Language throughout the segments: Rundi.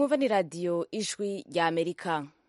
mwumva ni radiyo ijwi rya amerika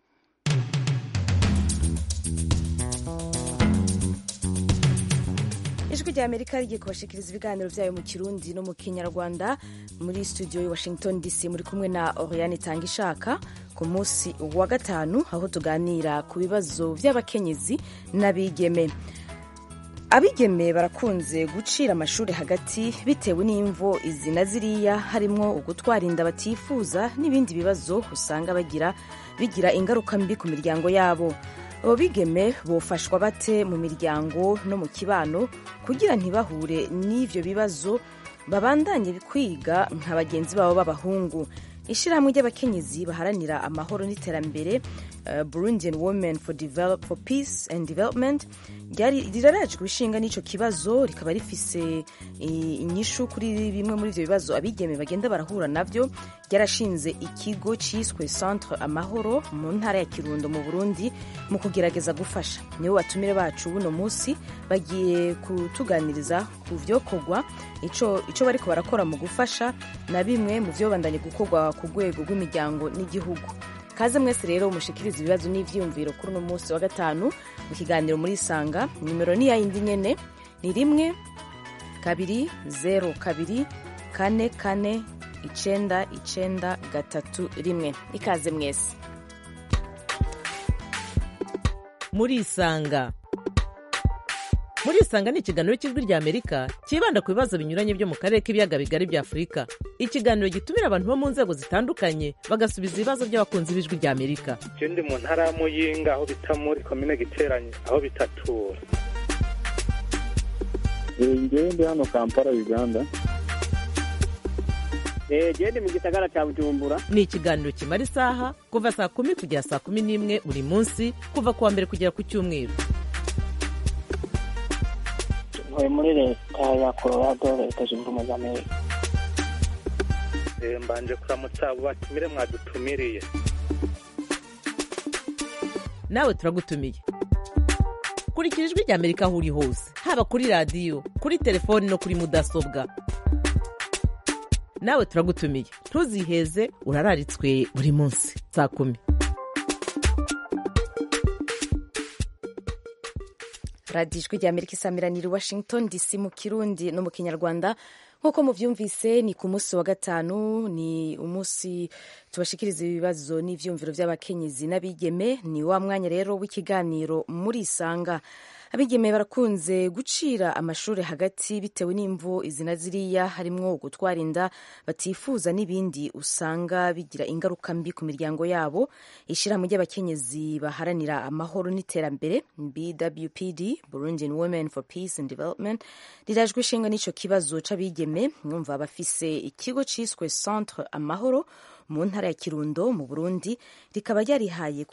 ijwi rya amerika rigiye kubashikiriza ibiganiro byayo mu kirundi no mu kinyarwanda muri studio ya washington dc muri kumwe na oriane tanga ishaka ku munsi wa gatanu aho tuganira ku bibazo by'abakenyezi n'abigeme abigeme barakunze gucira amashuri hagati bitewe n'imvo izi na ziriya harimwo ugutwara inda batifuza n'ibindi bibazo usanga bagira bigira ingaruka mbi ku miryango yabo abo bigeme bofashwa bate mu miryango no mu kibano kugira ntibahure n'ivyo bibazo babandanye kwiga nka bagenzi babo b'abahungu ishyirahamwe ry'abakenyezi baharanira amahoro n'iterambere uh, burundian women for, develop, for peace and development rirarajwe ishinga n'icyo kibazo rikaba rifise inyishu kuri bimwe muri ibyo bibazo abigeme bagenda barahura nabyo ryarashinze ikigo cyiswe centre amahoro mu ntara ya kirundo mu burundi mu kugerageza gufasha nibo batumire bacu buno munsi bagiye kutuganiriza ku vyokorwa ico bariko barakora mu gufasha na bimwe mu vyo bandanye gukorwa ku rwego rw'imiryango n'igihugu kaze mwese rero mushikiriza ibibazo n'ivyiyumviro kuri uno munsi wa gatanu mu kiganiro muri isanga nimero ni yayindi nyene ni rimwe kabiri zero kabiri kane kane icenda icenda gatatu rimwe ikaze mwese muri isanga muri isanga ni ikiganiro cy'ijwi rya amerika cyibanda ku bibazo binyuranye byo mu karere k'ibiyaga bigari bya afurika ikiganiro gitumira abantu bo mu nzego zitandukanye bagasubiza ibibazo by'abakunzi b'ijwi rya amerika je ndi mu ntara ya muyinga aho bita muri komine giteranye aho bitatura ngewe ndi hano kampala uganda gende mu gisagara cya bujumbura ni ikiganiro kimara isaha kuva saa kumi kugera saa kumi n'imwe buri munsi kuva ku wa mbere kugera ku cyumweru ntuye muri leta ya colorado leta zunze ubumwe za amerika mbanje kuramutsa abo batumire mwadutumiriye nawe turagutumiye kurikira ijwi rya amerika aho uri hose haba kuri radiyo kuri telefoni no kuri mudasobwa nawe turagutumiye ntuziheze urararitswe buri munsi saa kumi radiyo ijwi rya amerika isamiranira i washington dc mu kirundi no mu kinyarwanda nk'uko muvyumvise ni ku munsi wa gatanu ni umunsi tubashikiriza ibibazo n'ivyumviro vy'abakenyezi n'abigeme ni wa mwanya rero w'ikiganiro muri isanga abigeme barakunze gucira amashuri hagati bitewe n'imvo izina ziriya harimwo gutwara inda batifuza n'ibindi usanga bigira ingaruka mbi ku miryango yabo ishyirahamwe ry'abakenyezi baharanira amahoro n'iterambere bwpd burundian women for peace and development rirajwe ishinga n'ico kibazo c'abigeme mwumva bafise ikigo ciswe centre amahoro mu ntara ya kirundo mu burundi rikaba ryarihaye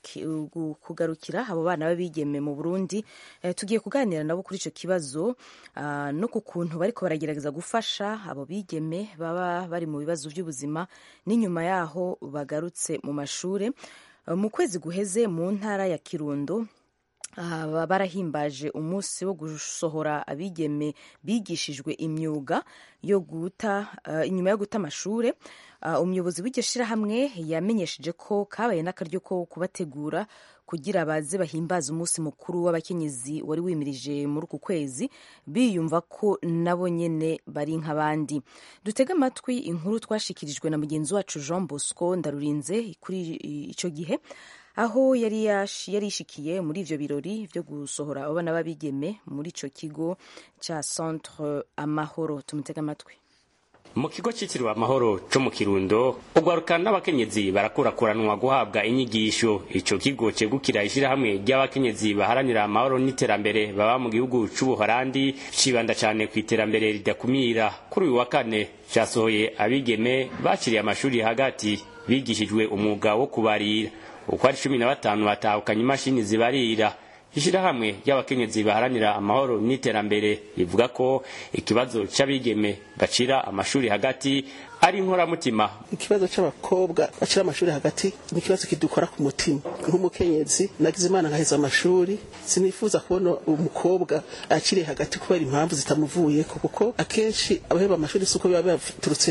kugarukira abo bana b'abigeme mu burundi e, tugiye kuganira nabo kuri ico kibazo uh, no ku kuntu bariko baragerageza gufasha abo bigeme baba bari mu bibazo by'ubuzima n'inyuma yaho bagarutse mu mashure uh, mu kwezi guheze mu ntara ya kirundo Uh, barahimbaje umunsi wo gusohora abigeme bigishijwe imyuga yo guta uh, inyuma yo guta amashure uh, umuyobozi w'iryo shirahamwe yamenyesheje ko kabaye n'akaryo ko kubategura kugira baze bahimbaze umunsi mukuru w'abakenyezi wari wimirije muri uku kwezi biyumva ko nabo nyene bari nk'abandi dutege amatwi inkuru twashikirijwe na mugenzi wacu Jean Bosco Ndarurinze kuri ico gihe aho yari yarishikiye muri ivyo birori vyo gusohora abana b'abigeme muri ico kigo ca centre amahoro tumutega amatwi mu kigo cyitiriwe amahoro co mu kirundo ugwaruka n'abakenyezi barakurakuranwa guhabwa inyigisho ico kigo cegukira ishirahamwe ry'abakenyezi baharanira amahoro n'iterambere baba mu gihugu c'ubuholandi cibanda cane ku iterambere ridakumira kuri uyu wa kane casohoye abigeme baciriye amashuri hagati bigishijwe umwuga wo kubarira uko ari cumi na batanu batahukanye imashini zibarira ishirahamwe ry'abakenyezi baharanira amahoro n'iterambere rivuga ko ikibazo c'abigeme bacira amashuri hagati ari inkoramutima ikibazo c'abakobwa bacira amashuri hagati ni ikibazo kidukora ku mutima nk'umukenyezi nagize imana nkaheza amashuri sinifuza kubona umukobwa akiriye hagati kubera impamvu zitamuvuyeko kuko akenshi abaheba amashuri si uko biba bibaturutseko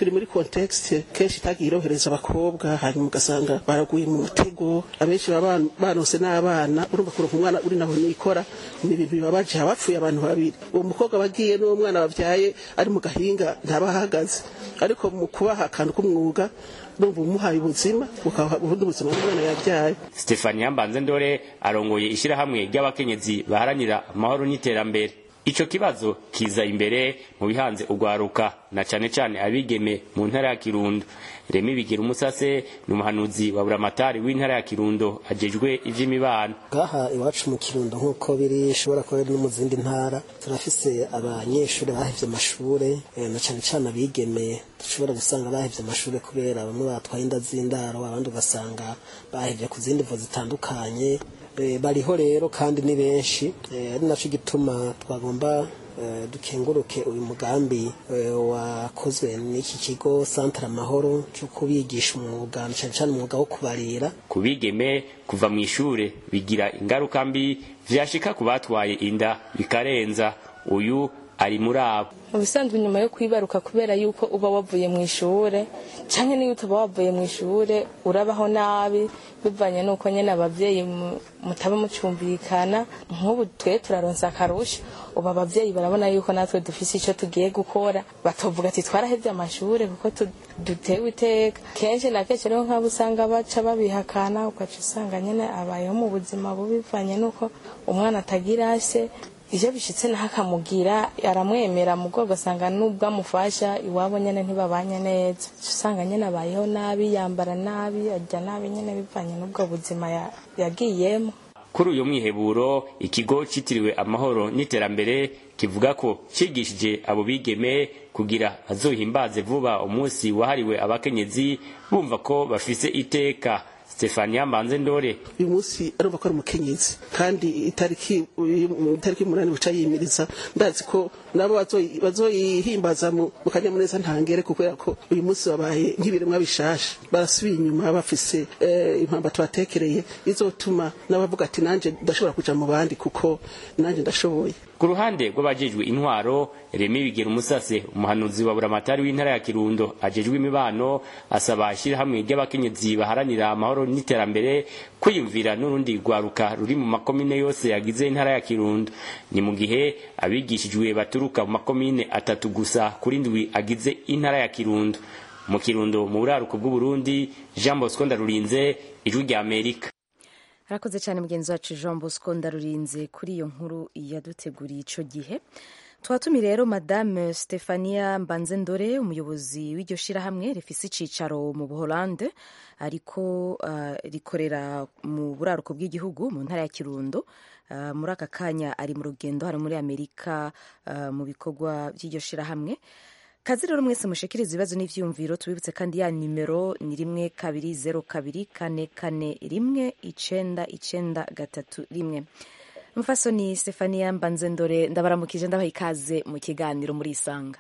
turi muri context kenshi itagiye irohereza abakobwa hanyuma ugasanga baraguye mu mutego abenshi baba banose n'abana urumva kuronka umwana uri naho nikora ni ibintu bibabaje habapfuye abantu babiri uwo mukobwa bagiye n'uwo mwana bavyaye ari mu gahinga ntaba ahagaze ariko mu kubaha akantu k'umwuga numva umuhaye ubuzima ukaha ubundi buzima bw'umwana yabyaye Stefania Mbanzendore arongoye ishirahamwe ry'abakenyezi baharanira amahoro n'iterambere ico kibazo kiza imbere mu bihanze ugwaruka na cane cane abigeme mu ntara ya Kirundo Remi Bigira umusase ni umuhanuzi wa buramatari w'intara ya Kirundo ajejwe ivy'imibano ngaha iwacu mu kirundo nk'uko biri ishobora kuba no mu zindi ntara turafise abanyeshuri bahevye amashure eh, na cane cane abigeme dushobora gusanga bahevye amashure kubera bamwe batwaye inda z'indaro abandi ugasanga bahevye ku zindi mvo zitandukanye Eh, bariho rero kandi ni benshi Eh, ari naco gituma twagomba eh, dukenguruke uyu mugambi eh, wakozwe n'iki kigo Centre Amahoro cyo kubigisha umwuga na cane cane umwuga wo kubarira kubigeme kuva mu ishure bigira ingaruka mbi vyashika ku batwaye inda bikarenza uyu ari muri abo mu bisanzwe nyuma yo kwibaruka kubera yuko uba wavuye mu ishure canke niyo utaba wavuye mu ishure urabaho nabi bivanye nuko nyene abavyeyi mu- mutaba mucumbikana nk'ubu twe turaronsa akarusho ubu abavyeyi barabona yuko natwe dufise ico tugiye gukora batovuga ati twarahevye amashure kuko tu- dutewe iteka kenshi na kenshi rero nk'abo usanga baca babihakana ugaca usanga nyene abayeho mu buzima bubi bivanye nuko umwana atagira se iyo bishitse naho akamugira aramwemera mu bwo ugasanga nubwo amufasha iwabo nyene ntibabanye neza Uca usanga nyene abayeho nabi yambara nabi arya nabi nyene bivanye n'ubwo buzima ya- yagiyemo kuri uyu mwiheburo ikigo citiriwe amahoro n'iterambere kivuga ko cigishije abo bigeme kugira bazohimbaze vuba umunsi wahariwe abakenyezi bumva ko bafise iteka Stefania Mbanzendore uyu munsi arumva ko ari umukenyezi kandi itariki uyu- itariki umunani buca yimiriza ndazi ko nabo bazoyi- bazoyihimbaza mu mu kanyamuneza ntangere kubera ko uyu munsi babaye nk'ibiremwa bishasha barasubiye inyuma bafise eh, impamba tubatekereye izotuma n'abavuga ati nanje ndashobora kuja mu bandi kuko nanje ndashoboye ku ruhande rw'abajejwe intwaro Remi Bigera umusase umuhanuzi wa buramatari w'intara ya Kirundo ajejwe imibano asaba ishirahamwe ry'abakenyezi baharanira amahoro n'iterambere kwiyumvira n'urundi rwaruka ruri mu makomine yose yagize intara ya Kirundo ni mu gihe abigishijwe baturuka mu makomine atatu gusa kuri ndwi agize intara ya Kirundo mu Kirundo mu buraruko bw'Uburundi Jean Bosco Ndarurinze ijwi rya Amerika arakoze cyane mugenzi wacu jean bosco ndarurinze kuri iyo nkuru yaduteguriye icyo gihe twatumi rero madame stefania mbanzendore umuyobozi w'iryo shyirahamwe rifise icicaro mu buholande ariko uh, rikorera mu buraruko bw'igihugu mu ntara ya kirundo uh, muri aka kanya ari mu rugendo hari muri amerika uh, mu bikorwa by'iryo shyirahamwe kazi rero mwese mushikiriza ibibazo n'ivyiyumviro tubibutse kandi ya nimero ni rimwe kabiri zero kabiri kane kane rimwe icenda icenda gatatu rimwe mufasoni stefania mbanzendore ndabaramukije ndabaha ikaze mu kiganiro muri isanga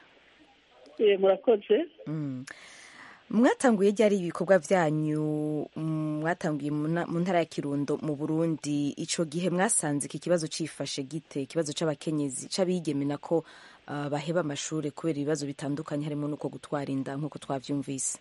Eh, murakoze Mm. mwatanguye ryari ibikorwa vyanyu mm, mwatanguye mu na- mu ntara ya kirundo mu burundi ico gihe mwasanze iki kibazo cifashe gite ikibazo c'abakenyezi c'abigeme nako uh, baheba amashure kubera ibibazo bitandukanye harimo nuko gutwara inda nk'uko twavyumvise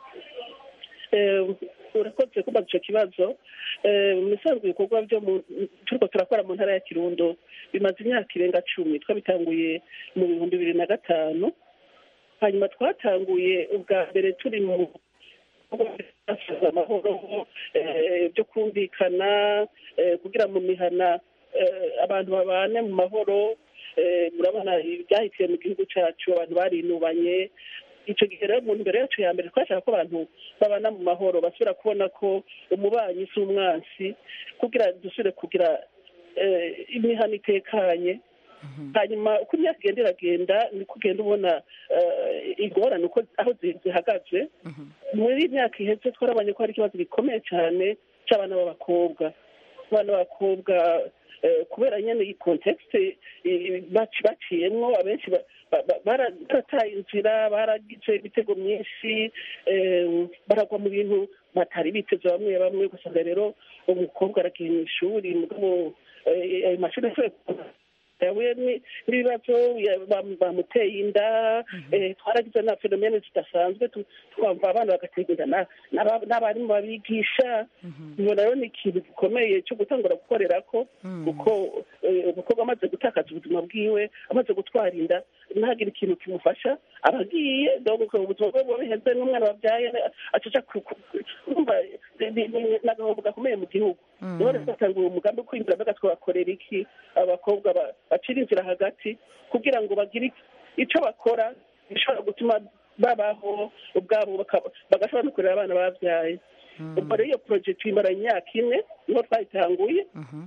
Eh, urakoze kubaza ico kibazo Eh, mu bisanzwe ibikorwa byo mu- turiko turakora mu ntara ya kirundo bimaze imyaka irenga cumi twabitanguye mu bihumbi bibiri na gatanu hanyuma twatanguye ubwa mbere turi mu bikorwa amahoro eh, byo kumvikana eh, kugira mu mihana eh, abantu babane mu mahoro eh, murabona ibyahitiye mu gihugu cyacu abantu barinubanye icyo gihe rero mu ntumbero yacu ya mbere twashaka ko abantu babana mu mahoro basubira kubona ko umubanyi si umwansi kugira dusubire kugira eh, imihana itekanye hanyuma uko imyaka igenda iragenda niko ugenda ubona eh, ingorane uko aho zi- zihagaze muri iyi myaka iheze twarabonye ko hari ikibazo gikomeye cyane cy'abana b'abakobwa abana b'abakobwa eh, kubera nyine iyi kontekste baciyemwo abenshi ba- ba- ba- bara- barataye inzira baragize ibitego myinshi eh, baragwa mu bintu batari biteze bamwe bamwe ugasanga rero umukobwa aragiye mu ishuri mugabo eh, ayo mashuri ashoboye yahuye ni- n'ibibazo ya- bam- bamuteye inda eh, twaragize na fenomene zidasanzwe tu- twumva abana bagaterwa inda na- n'aba- n'abarimu babigisha ubona rero ni ikintu gikomeye cyo gutangura gukorera ko kuko eh, umukobwa amaze gutakaza ubuzima bwiwe amaze gutwara inda ntagire ikintu kimufasha abagiye donc ubuzima bwe buheze n'umwana wabyaye acaca kumva ni agahombo gakomeye mu gihugu niho rero batangura umugambi wo kwinjira mbega twabakorera iki abakobwa ba- bacira inzira hagati kugira ngo bagire icyo bakora gishobora gutuma babaho ubwabo baka- bagashobora no kurera abana babyaye ubwo rero iyo porojegiti imara imyaka ine niho twayitanguye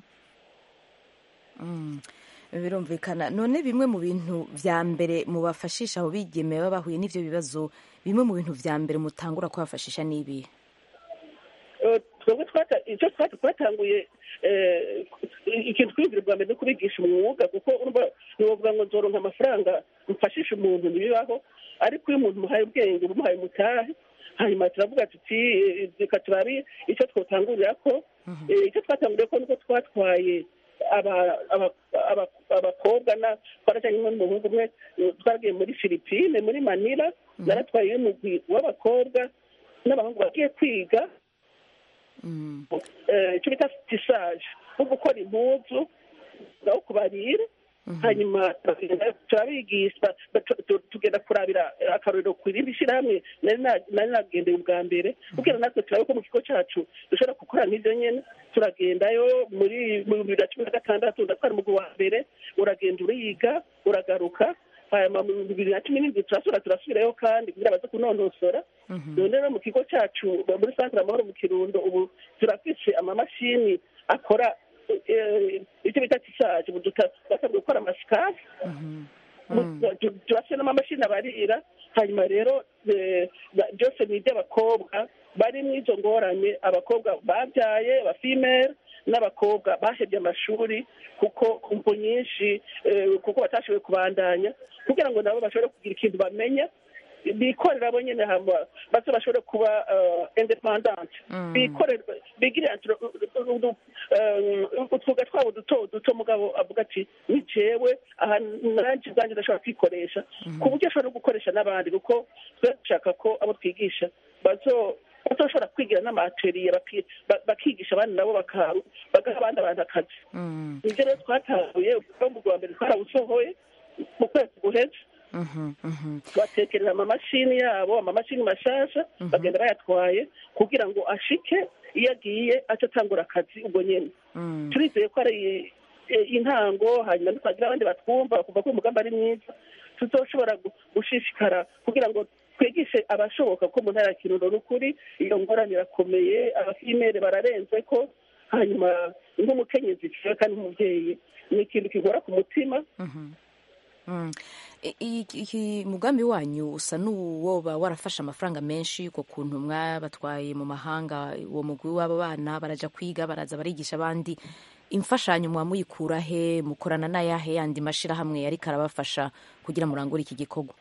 Mm. birumvikana none bimwe mu bintu vya mbere mubafashisha abo bigeme baba bahuye n'ivyo bibazo bimwe mu bintu vya mbere mutangura kubafashisha n'ibi Eh, twebwe twata- icyo twata- twatanguye eh, ikintu twiyumvira bwa mbere no kubigisha umwuga kuko urumva ntiwovuga ngo nzoronka amafaranga mfashisha umuntu ntibibaho ariko iyo umuntu umuhaye ubwenge uba umuhaye umutahe hanyuma turavuga tuti eh, reka turabe icyo twotangurira ko Eh, icyo twatanguriye ko niko twatwaye aba- aba- aba- abakobwa na twarajyanye n'umuhungu umwe eh, twaragiye muri filipine muri manila naratwaye umugwi w'abakobwa n'abahungu bagiye kwiga eh, icyo bita tisaje nko gukora impuzu aho kubarira hanyuma turagenda turabigisha tu- tu- tugenda kurabira akarorero ku rindi shyirahamwe nari na- nari nagendeye ubwa mbere kugira natwe turabe ko mu kigo cyacu dushobora gukora nk'ibyo nyine turagendayo muri mu bibiri na cumi na gatandatu ndatwara umugwi wa mbere uragenda uriga uragaruka hanyuma mu bibiri na cumi n'indwi turasubira turasubirayo kandi kugira baze kunonosora none rero mu kigo cyacu muri santire amahoro mu kirundo ubu turafise amamashini akora eh, icyo bita tisaje ubu duta- basabwe gukora amasikazi turafite n'amamashini abarira hanyuma rero eh, ba- byose ni iby'abakobwa bari mu izo ngorane abakobwa babyaye abafimere n'abakobwa bahebye amashuri kuko kumvo nyinshi eh, kuko batashoboye kubandanya kugira ngo nabo bashobore kugira ikintu bamenya bikorera bo nyine hama baze bashobore kuba independante bikorera bigire utwuga twabo duto duto mugabo avuga ati ni jewe aha nanjye ubwanjye ndashobora kwikoresha ku buryo ashobora no gukoresha n'abandi kuko twe dushaka ko abo twigisha bazo bazoshobora kwigira n'amateriye baki- ba- bakigisha abandi nabo baka- bagaha abandi abantu akazi nibyo rero twatahuye mu rwa mbere twarawusohoye mu kwezi guheze batekereza amamashini yabo amamashini mashasha bagenda bayatwaye kugira ngo ashike iyo agiye ace atangura akazi ubwo nyene turizeye ko ari eh, intango hanyuma ntitwagira abandi batwumva bakumva ko umugambi ari mwiza tuzoshobora gu- gushishikara kugira ngo twigishe abashoboka ko mu ntara ya kirundo n'ukuri iyo ngorane irakomeye abafimere bararenze ko hanyuma nk'umukenyezi ciwe kandi nk'umubyeyi ni ikintu kigora ku mutima Mm. I- i- iki mugambi wanyu usa n'uwoba warafashe amafaranga menshi ku kuntu mwabatwaye mu mahanga uwo mugwi w'abo bana baraja kwiga baraza barigisha abandi imfashanyo muba muyikura he mukorana n'ayahe yandi mashirahamwe yariko arabafasha kugira murangure iki gikorwa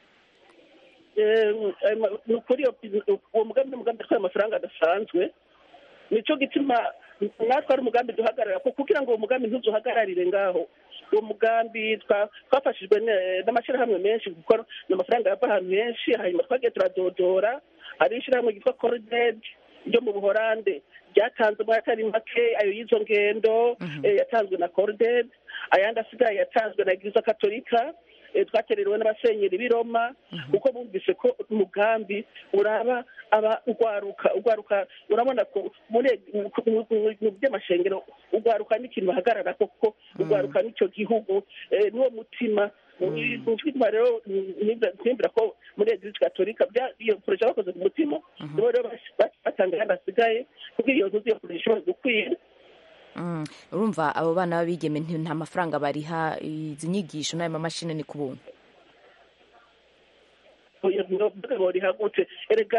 ni ukuri iyo- uwo mugambi ni umugambi utwaye amafaranga adasanzwe nicyo gituma natwe ari umugambi duhagarara ko kugira ngo uwo mugambi ntuzuhagararire ngaho uwo mugambi twa- twafashijwe ne- n'amashyirahamwe menshi kuko ni amafaranga yava ahantu henshi hanyuma twagiye turadodora hari ishyirahamwe ryitwa corided ryo mu buhorande ryatanze muri atari make ayo y'izo ngendo eh, yatanzwe na corided ayandi asigaye yatanzwe na eglise katolika eh, twatererewe n'abasenyeri b'i Roma kuko bumvise ko umugambi uraba aba ugwaruka ugwaruka urabona ko muri mu- mu- mu- mu by'amashengero ugwaruka n'ikintu bahagarara ko kuko ugwaruka n'icyo gihugu eh, n'uwo mutima twitwa rero ntimbira ko muri eglise katolika bya- iyo poroje bakoze ku mutima nibo rero bas- bas- batanga ayandi asigaye kugira iyo ntuzi iyo poroje ishobora gukwira Mm. urumva abo bana b'abigeme nti- nta mafaranga bariha izi nyigisho n'ayo mamashini ni ku buntu rihagutse erega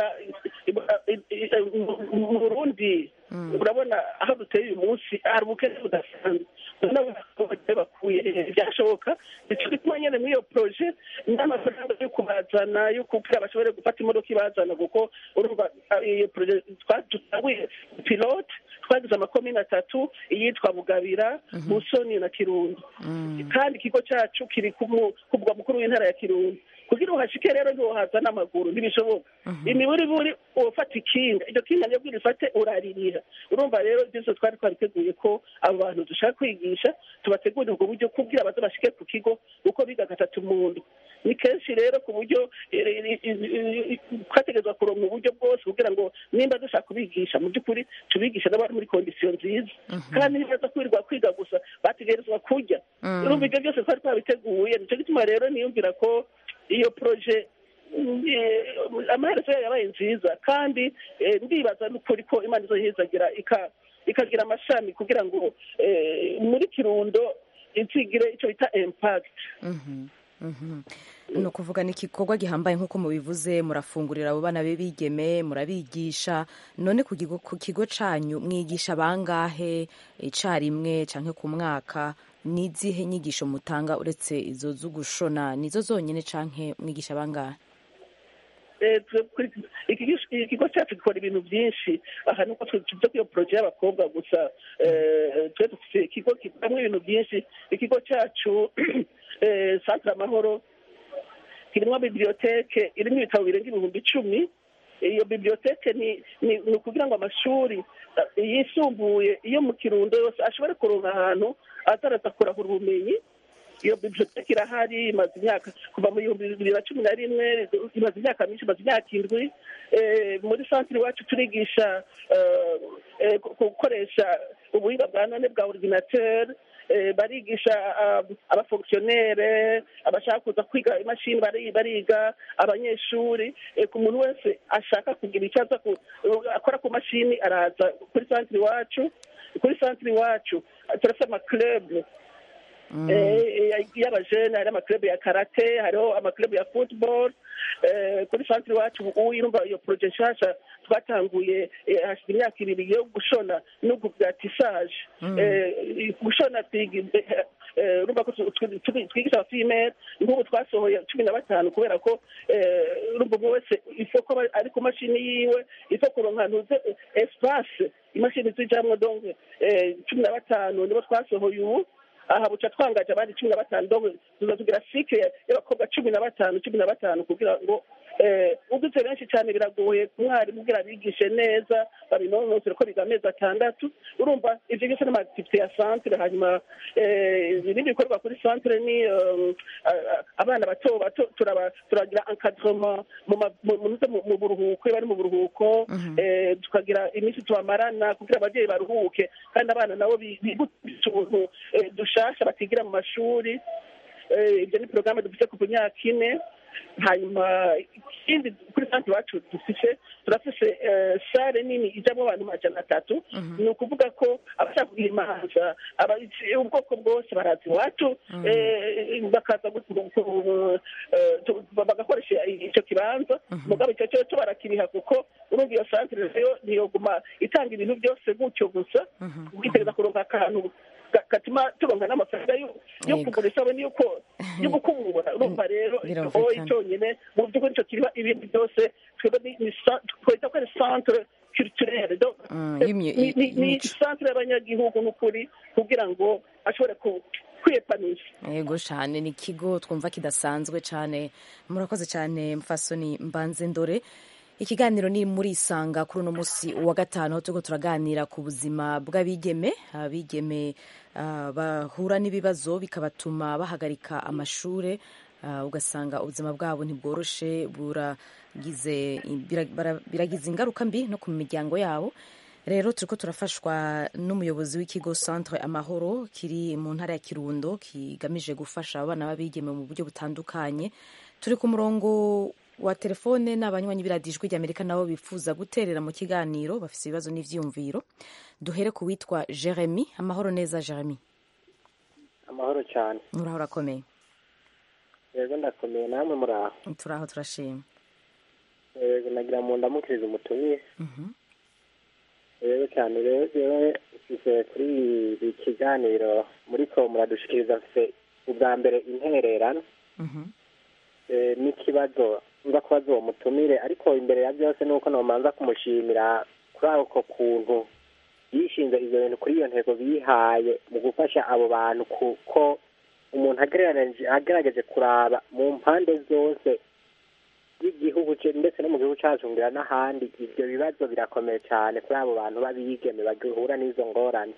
mu burundi urabona aho duteye uyu munsi hari ubukene budasanzwe n'abaturage bakuye byashoboka nicyo gituma nyine muri iyo poroje n'amafaranga yo kubazana yo kugira bashobore gufata imodoka ibazana kuko urumva iyo poroje twatanguye pilote twagize amakomine atatu iyitwa bugabira busoni na kirundo kandi ikigo cyacu kiri ku mu- ku mugwa mukuru w'intara ya kirundo kugira uhashike rero ntiwohaza n'amaguru ntibishoboka imiburiburi ufata ikinga iryo kinga nibwo urifate uraririha urumva rero byose twari twariteguye ko abo bantu dushaka kwigisha tubategurira ubwo buryo kubwira baze bashike ku kigo uko biga gatatu mu ndwi ni kenshi rero ku buryo eh, eh, eh, twategerezwa kuronka uburyo bwose kugira ngo nimba dushaka kubigisha mu by'ukuri tubigisha n'abari muri kondisiyo nziza kandi nibaza kwirirwa kwiga gusa bategerezwa kurya Mm. urumva ibyo byose twari twabiteguye nicyo gituma rero niyumvira ko iyo poroje eh, amaherezo yayo yabaye nziza kandi eh, ndibaza n'ukuri ko imana izoyihezagira ika- ikagira amashami kugira ngo eh, muri kirundo izigire icyo bita impact Mhm, mhm. ni ukuvuga ni igikorwa gihambaye nk'uko mubivuze murafungurira abo bana be bigeme murabigisha none ku kigo ku kigo canyu mwigisha bangahe icarimwe canke ku mwaka n'izihe nyigisho mutanga uretse izo zo gushona nizo zonyine canke mwigisha bangahe Eh, twe- kuri- iki- ikigo cyacu gikora ibintu byinshi aha nuko twe tuvuze ko iyo poroje y'abakobwa gusa eh, twe dufite ikigo kikoramo ibintu byinshi ikigo cyacu eh, centre amahoro kirimo biblioteke irimo ibitabo birenga ibihumbi icumi iyo biblioteke ni ni ni ukugira ngo amashuri eh, yisumbuye iyo mu kirundo yose ashobore kuronka ahantu azaraza kurahura ubumenyi iyo biblioteke irahari imaze imyaka kuva mu bihumbi bibiri na cumi na rimwe imaze imyaka myinshi imaze imyaka indwi Eh, muri santire iwacu turigisha eh, eh, gu- gukoresha ubuhinga bwa none bwa ordinateur Eh, barigisha ah, abafonkisiyonere abashaka kuza kwiga imashini bari- bariga abanyeshuri Eh, ku muntu wese ashaka kugira icyo aza ku- akora ku mashini araza kuri santire iwacu kuri santire iwacu ah, turafite amaklub eh, y'abajene hari amaklub ya karate hariho amaklub ya football eh, kuri santire iwacu ubu urumva iyo poroje nshasha twatanguye eh, hashize imyaka ibiri yo gushona no bwa tisaje Eh, gushona twiga eh, urumva ko tu- tu- tu- twigisha abafimere nk'ubu twasohoye cumi na batanu kubera ko eh, urumva umwe wese ifo ko aba ari ku mashini yiwe ifo kuronka ntuze espace imashini zijamwo donc eh, cumi na batanu nibo twasohoye ubu aha buca twangaje abandi cumi na batanu donc tuza tugira sike y'abakobwa cumi na batanu cumi na batanu kugira ngo eh, uduze benshi cyane biragoye ku mwarimu kugira abigishe neza babinonosere ko biga amezi atandatu urumva ivyo byose n'amaaktivite ya centre hanyuma eh, ibindi bikorwa kuri centre ni um, a- a- abana bato bato turaba- turagira encadrement mu ma- mu- mu- mu- mu buruhuko iyo bari mu buruhuko eh, tukagira iminsi tubamarana kugira ababyeyi baruhuke kandi abana nabo bi- bibutse ubuntu eh, dushasha batigira mu mashuri Eh, ibyo ni porogaramu dufite kuva imyaka ine hanyuma ikindi kuri santi iwacu dufite turafise eh, sare nini ijamo abantu majana atatu ni ukuvuga ko abashaka kugira imanza aba- ubwoko bwose baraza iwacu eh, bakaza gu- gu- gu- eh, tu- bagakoresha icyo kibanza mugabo icyo cyo cyo barakiriha kuko urumva iyo santere rero ntiyoguma itanga ibintu byose gutyo gusa ubwitegereza kuronka akantu ga- gatuma turonka n'amafaranga yo- yo Yego. kugura isabune yuko yo gukubura urumva rero Birumvikana. oyi cyonyine mu by'ukuri icyo kiriho ibindi byose twebwe ni- ni sa- twita ko ari centre culturelle donc Mm, eh, y'imyu- ni- ni- ni y'imico. centre y'abanyagihugu n'ukuri kugira ngo ashobore ku- kwiyepanisha yego cyane ni ikigo twumva kidasanzwe cyane murakoze cyane mfasoni mbanze ndore ikiganiro ni muri isanga kuri uno munsi wa gatanu aho turiko turaganira ku buzima bw'abigeme abigeme ah, bahura n'ibibazo bikabatuma bahagarika amashure ah, ugasanga ubuzima bwabo ntibworoshe buragize bira- bara- biragize ingaruka mbi no ku miryango yabo rero turiko turafashwa n'umuyobozi w'ikigo centre amahoro kiri mu ntara ya kirundo kigamije gufasha abana b'abigeme mu buryo butandukanye turi ku murongo wa telefone n'abanywanyi b'iradijwi ry'amerika nabo bifuza guterera mu kiganiro bafite ibibazo n'ivyiyumviro duhere ku witwa jeremy amahoro neza jeremy amahoro cyane uraho urakomeye yego ndakomeye namwe muri aho turaho turashima yego nagira mu ndamukiriza umutumire Mhm. yego cyane rero jewe mfise kuri ibi kiganiro muriko muradushikiriza mfise ubwa mbere intererano Mhm. eh, n'ikibazo nza kubaza uwo mutumire ariko imbere ya byose nuko nomanza kumushimira kuri ako kuntu yishinze ivyo bintu kuri iyo ntego bihaye mu gufasha abo bantu kuko umuntu agereranyije agerageje kuraba mu mpande zose y'igihugu ce- ndetse no mu gihugu cacu ngira n'ahandi ivyo bibazo birakomeye cane kuri abo bantu b'abigeme bagihura n'izo ngorane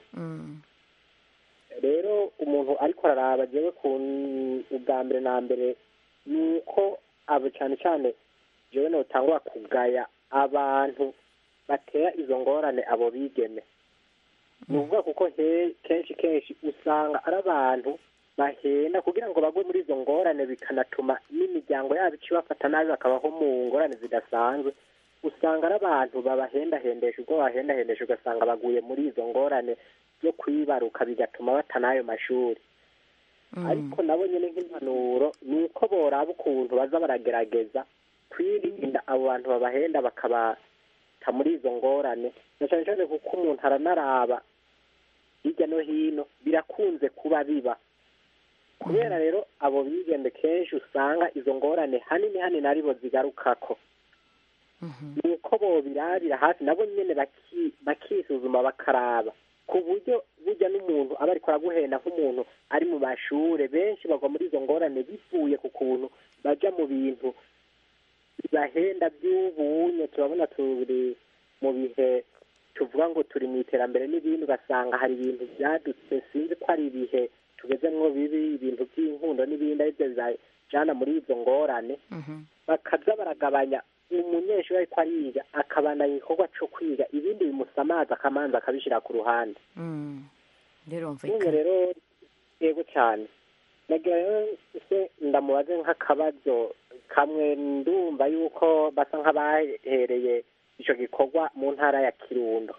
rero umuntu ariko araraba jewe ku ubwa mbere na mbere ni uko abo cyane cyane jewe notangura kugaya abantu batera izo ngorane abo bigeme ni ukuvuga kuko he- kenshi kenshi usanga ari abantu bahenda kugira ngo bagwe muri izo ngorane bikanatuma n'imiryango yabo ica ibafata nabi bakabaho mu ngorane zidasanzwe usanga ari abantu babahendahendesha ubwo babahendahendesha ugasanga baguye muri izo ngorane zo kwibaruka bigatuma bata n'ayo mashuri ariko nabo nyine nk'impanuro ni uko boraba ukuntu baza baragerageza kwirinda abo bantu babahenda bakabata muri izo ngorane na cyane cyane kuko umuntu aranaraba hirya no hino birakunze kuba biba kubera rero abo bigende kenshi usanga izo ngorane hanini hanini aribo zigarukako ni uko bobirabira hafi nabo nyene baki- bakisuzuma bakaraba ku buryo burya n'umuntu aba ariko araguhenda nk'umuntu ari mu mashure benshi bagwa muri izo ngorane bivuye ku kuntu baja mu bintu bibahenda by'ubunye turabona turi mu bihe tuvuga ngo turi mu iterambere n'ibindi ugasanga hari ibintu byadutse sinzi ko ari ibihe tugezemwo bibi ibintu by'inkundo n'ibindi aribyo bibajana muri izo ngorane bakaza baragabanya umunyeshuri ariko ariga akabandanya igikorwa co kwiga ibindi bimusamaza akamanza akabishira ku ruhande rero nyine rero yego cyane nagira rero se ndamubaze nk'akabazo kamwe ndumva yuko basa nk'abahereye ico gikorwa mu ntara ya kirundo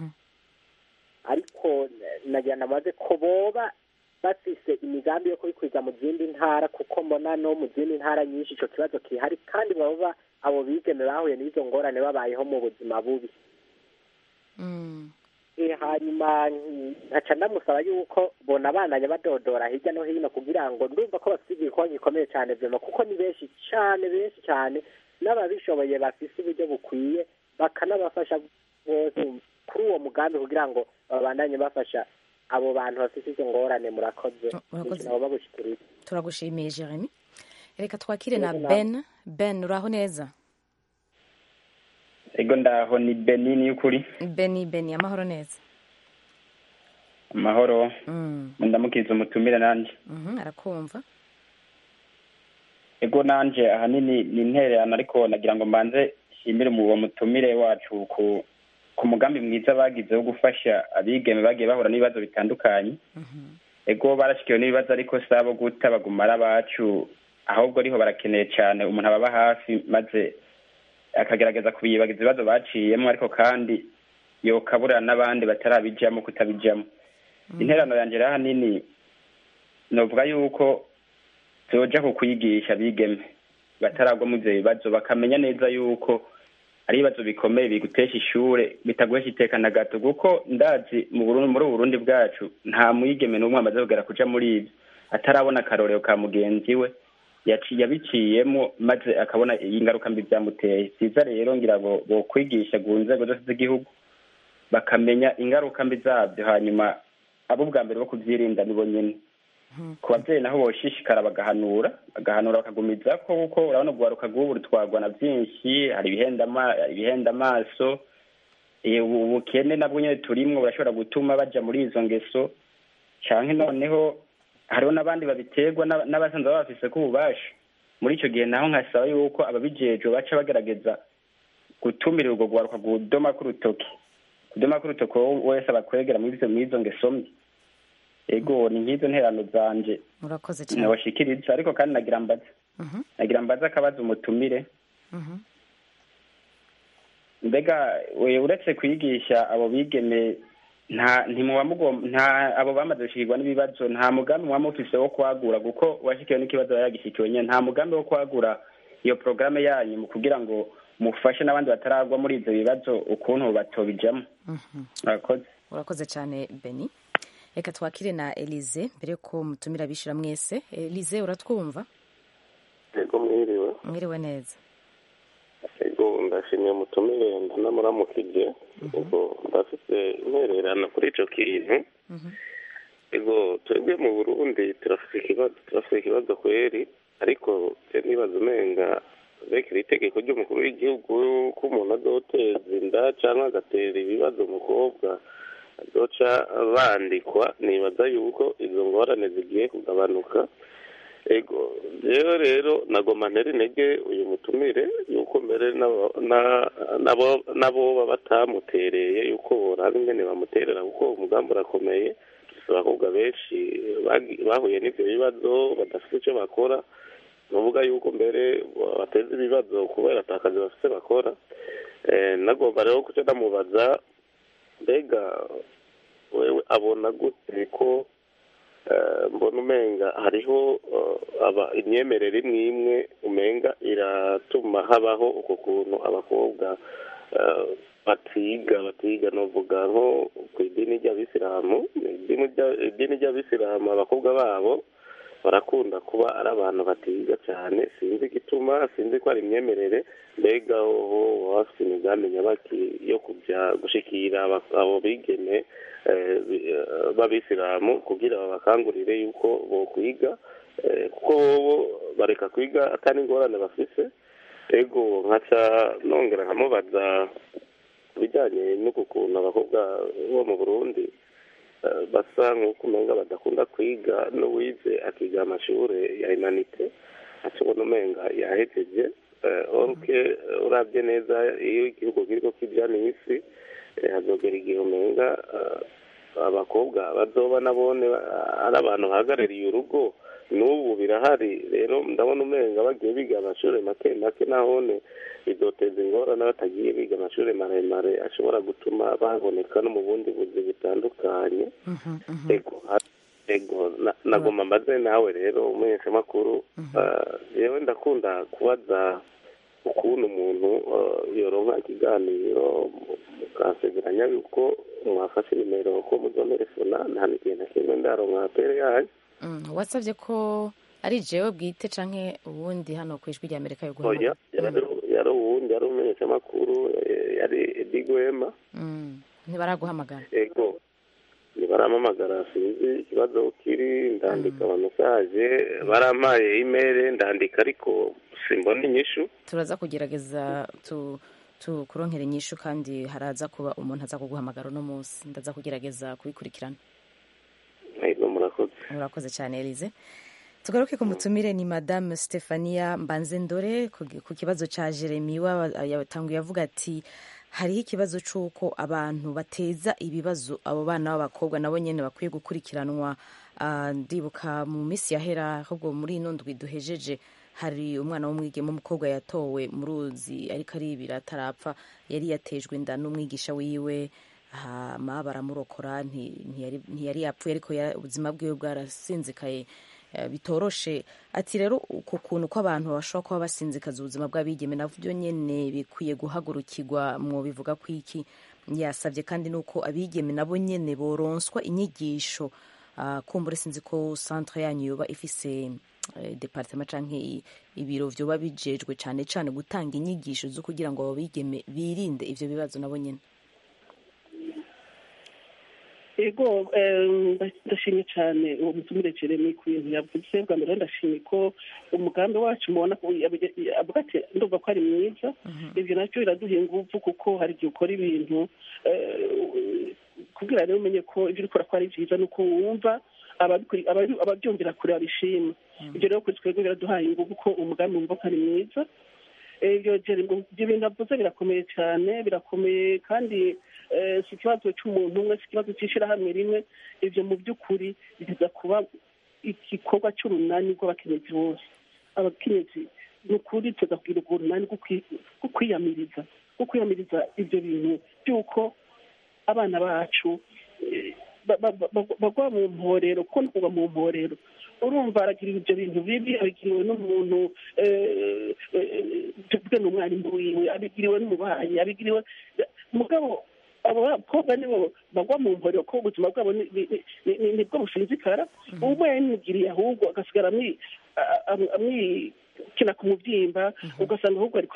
ariko nagira ndamubaze ko boba bafise imigambi yo kubikwiza mu zindi ntara kuko mbona no mu zindi ntara nyinshi ico kibazo kihari kandi baba abo bigeme bahuye n'izo ngorane babayeho mu buzima bubi Eh, hanyuma nkaca ndamusaba yuko bona abandanya badodora hirya no hino kugira ngo ndumva ko bafite igikorwa gikomeye cyane vyema kuko ni benshi cyane benshi cyane n'ababishoboye bafise uburyo bukwiye bakanabafasha bose kuri uwo mugambi kugira ngo babandanye bafasha abo bantu bafite izo ngorane murakoze murakoze. nabo babushikiriza turagushimiye jeremy reka twakire na Yego, ben ben uraho neza ego ndaho ni benini y'ukuri beni beni amahoro neza amahoro Mm, ndamukiza umutumire nanjye mhm, arakumva ego nanje ahanini ni intererano ariko nagira ngo mbanze nshimire mu uwo mutumire wacu ku ku mugambi mwiza bagize wo gufasha abigeme bagiye bahura n'ibibazo bitandukanye ego barashikiwe n'ibibazo ariko si abo guta baguma ari abacu ahubwo ariho barakeneye cyane umuntu ababa hafi maze akagerageza kubiyibagiza ibibazo baciyemo ariko kandi yokaburira n'abandi batarabijamo kutabijamo interano yanjye rero ahanini novuga yuko zoja ku kwigisha bigeme bataragwa mu ivyo bibazo bakamenya neza yuko ari ibibazo bikomeye bigutesha ishure bitaguhesha iteka na gato kuko ndazi mu Burundi muri ubu Burundi bwacu nta mwigeme n'umwe amaze kugera kuja muri ivyo atarabona akarorero ka mugenzi we yaci- yabiciyemo maze akabona ingaruka mbi vyamuteye vyiza rero ngira ngo bokwigisha ku nzego zose z'igihugu bakamenya ingaruka mbi zabyo hanyuma abo bwa mbere bo kuvyirinda nibo nyene ku babyeyi naho boshishikara bagahanura bagahanura bakagumiza ko kuko urabona urwaruka rw'ubu rutwarwa na byinshi hari ibihenda ama- ibihenda amaso eh, ubu- ubukene nabwo nyine turimwo burashobora gutuma baja muri izo ngeso canke noneho hariho n'abandi babiterwa n'aba- n'abasanzwe baba bafise ko ububasha muri ico gihe naho nkasaba yuko ababijejwe baca bagerageza gutumira urwo rwaruka kudoma k'urutoki kudoma k'urutoki wowe wese abakwegera muri izo muri izo ngeso mbi ego ni nk'izo nterano zanje murakoze cyane nabashikiriza ariko kandi nagira mbaza Mhm, nagira mbaza akabaza umutumire mhm. mbega we uretse kwigisha abo bigeme nta ntimuba mugom- nta abo bamaze gushikirwa n'ibibazo nta mugambi muba mufise wo kwagura kuko uwashikiwe n'ikibazo yaba yagishikiwe nyene nta mugambi wo kwagura iyo porogaramu yanyu mu kugira ngo mufashe n'abandi bataragwa muri ivyo bibazo ukuntu batobijamo Mhm. murakoze urakoze cyane beni reka twakire na elize mbere ko mutumira abishira mwese elize uratwumva ego mwiriwe mwiriwe neza ego ndashimiye umutumire ndanamuramukije ubwo ndafite intererano kuri ico kintu ego twebwe mu burundi turafite ikibazo turafite ikibazo kweri ariko je nibaza umenga rekera itegeko ry'umukuru w'igihugu ko umuntu azoteza inda cyangwa agatera ibibazo umukobwa azoca bandikwa nibaza yuko izo ngorane zigiye kugabanuka ego rero rero nagoma ntera intege uyu mutumire yuko mbere n'abo- na- nabo nabo baba batamutereye yuko boraba ingene bamuterera kuko umugambi urakomeye dufite abakobwa benshi bagi- bahuye n'ivyo bibazo badafite icyo bakora nuvuga yuko mbere bateza ibibazo kubera ata kazi bafite bakora Eh, nagomba rero kuca ndamubaza mbega wewe abona gute ko eh, mbona umenga hariho eh, aba imyemerere imwe imwe umenga iratuma habaho uko kuntu abakobwa eh, batiga batiga novuga nko ku idini ry'abisilamu idini rya- idini ry'abisilamu abakobwa babo barakunda kuba ari abantu batiga cyane sinzi igituma sinzi ko ari imyemerere mbega hoho baba bafite imigambi nyabaki yo kujya gushikira aba- abo bigeme eh, bi- eh, b'abisilamu kugira babakangurire yuko bokwiga eh, kuko bobo bareka kwiga atari ingorane bafise ego nkaca nongera nkamubaza ku bijyanye n'uku kuntu abakobwa bo mu burundi eh, basa nk'uko umenga badakunda kwiga n'uwize akiga amashuri ya humanite ashobora umenga yahejeje eh, oruke eh, urabye neza iyo igihugu kiriko kijana isi eh, hazogera igihe umenga eh, abakobwa bazoba nabone eh, ari abantu bahagarariye urugo n'ubu birahari rero ndabona umenga bagiye biga amashuri make make nahone bizoteza ingorane batagiye biga amashuri maremare ashobora gutuma baboneka no mu bundi buzi butandukanye ego ha- ego na- nagoma mbaze nawe rero umumenyeshamakuru eh, jewe ndakunda kubaza ukuntu umuntu eh, yoronka ikiganiro mukansezeranya yuko mwafashe nimero ko muzonerefona nta n'igihe na kimwe ndaronka pere yanyu Mm, wasabye ko ari jewe bwite canke ubundi hano ku ijwi rya amerika yo oya guhamagara yari yari uwundi yari umumenyeshamakuru eh, yari edigwema Mm, ntibaraguhamagara ego ntibaramamagara sinzi ikibazo kiri ndandika amamesaje barampaye imeri ndandika ariko simbona inyishu turaza kugerageza tu tukuronkera inyishu kandi haraza kuba umuntu aza kuguhamagara uno munsi ndaza kugerageza kubikurikirana ego murakoze urakoze cyane elize tugaruke ku mutumire ni madame stefania mbanzendore ku ku kibazo cya jeremy wa- yatanguye avuga ati hariho ikibazo cy'uko abantu bateza ibibazo abo bana b'abakobwa nabo nyine bakwiye gukurikiranwa Ah, ndibuka mu minsi yahera ahubwo muri ino ndwi duhejeje hari umwana w'umwigeme w'umukobwa yatowe mu ruzi ariko aribira atarapfa yari yatejwe inda n'umwigisha wiwe hama baramurokora nti- ntiyari ntiyari yapfuye ariko ya- ubuzima bwiwe bwarasinzikaye eh, bitoroshe ati rero uko kuntu ko abantu bashobora kuba basinzikaza ubuzima bw'abigeme navyo nyene bikwiye guhagurukirwa mu bivuga ko iki yasabye kandi nuko abigeme nabo nyene boronswa inyigisho Ah, kumbura sinzi ko centre yanyu yoba ifise eh, departement canke i- ibiro vyoba bijejwe cane cane gutanga inyigisho zo kugira ngo abo bigeme birinde ivyo bibazo nabo nyene ego eh, ndashimye cyane uwo mutumire jeremy ku bintu yavuze bwa mbere ndashimye ko umugambi wacu mubona ko yabi- avuga ati ndumva ko ari mwiza ibyo nacyo biraduha ingufu kuko hari igihe ukora ibintu eh, kugira rero umenye ko ibyo urikora ko ari byiza ni uko wumva ababikuri- ababi- ababyumvira kure babishima ibyo rero kuri twebwe biraduhaye ingufu ko umugambi wumva ko ari mwiza Eh, ibyo Jeremy, ibyo bintu avuze birakomeye cyane birakomeye kandi eh, si ikibazo cy'umuntu umwe si ikibazo cy'ishyirahamwe rimwe ibyo mu by'ukuri biza kuba igikorwa cy'urunani rw'abakenyezi bose abakenyezi ni ukuri tuza kugira urwo runani rwo kwi- rwo kwiyamiriza rwo kwiyamiriza ibyo bintu by'uko abana bacu eh, ba- ba- ba- bagwa mu mporero kuko no kugwa mu mporero urumva aragira ibyo bintu bibi abigiriwe n'umuntu eh, eh, tuvuge ni umwarimu wiwe abigiriwe n'umubanyi abigiriwe mugabo abo bakobwa nibo bagwa mu mporero ko ubuzima bwabo ni- ni- ni- ni- nibwo businzikara umwe yamwigiriye ahubwo agasigara amwi- a- a- amwikina ku mubyimba ugasanga ahubwo ariko ara-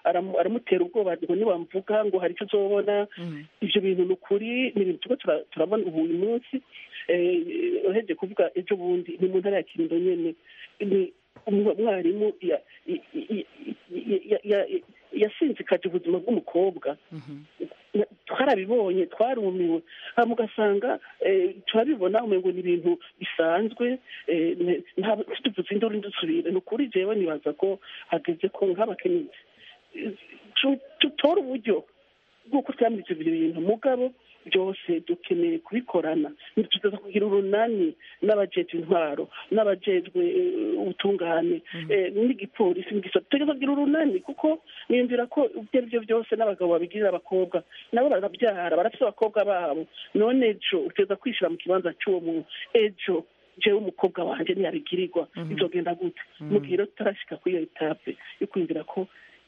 aramu- aramutera ubwoba ngo niwamvuga ngo hari icyo uzobona ibyo bintu ni ukuri ni ibintu turiko tura- turabona ubu uyu munsi eh, uhejeje kuvuga ejo bundi ni mu ntara ya kirundo nyene ni umu- umwarimu ya- i- i- i- ya- ya- ya- yasinzikaje ubuzima bw'umukobwa Na- twarabibonye twarumiwe hama ugasanga eh, turabibona umengo ni ibintu bisanzwe eh, ne- nta- tuvuze induru ndusubire ni ukuri jewe nibaza ko hageze ko nk'abakenyezi eh, tu- tutore uburyo bw'uko twamiriza ibyo bintu mugabo byose dukeneye kubikorana ntitugeza kugira urunani n'abajejwe intwaro n'abajejwe eh, ubutungane eh, n'igipolisi n'igisata tugeza kugira urunani kuko niyumvira ko ibyo ari byo byose n'abagabo babigirira abakobwa nabo barabyara barafite abakobwa babo none ejo uteza kwishyira mu kibanza cy'uwo muntu ejo jewe umukobwa wanjye ntiyabigirirwa bizogenda gute mu gihe rero tutarashyika kuri iyo etape yo kwiyumvira ko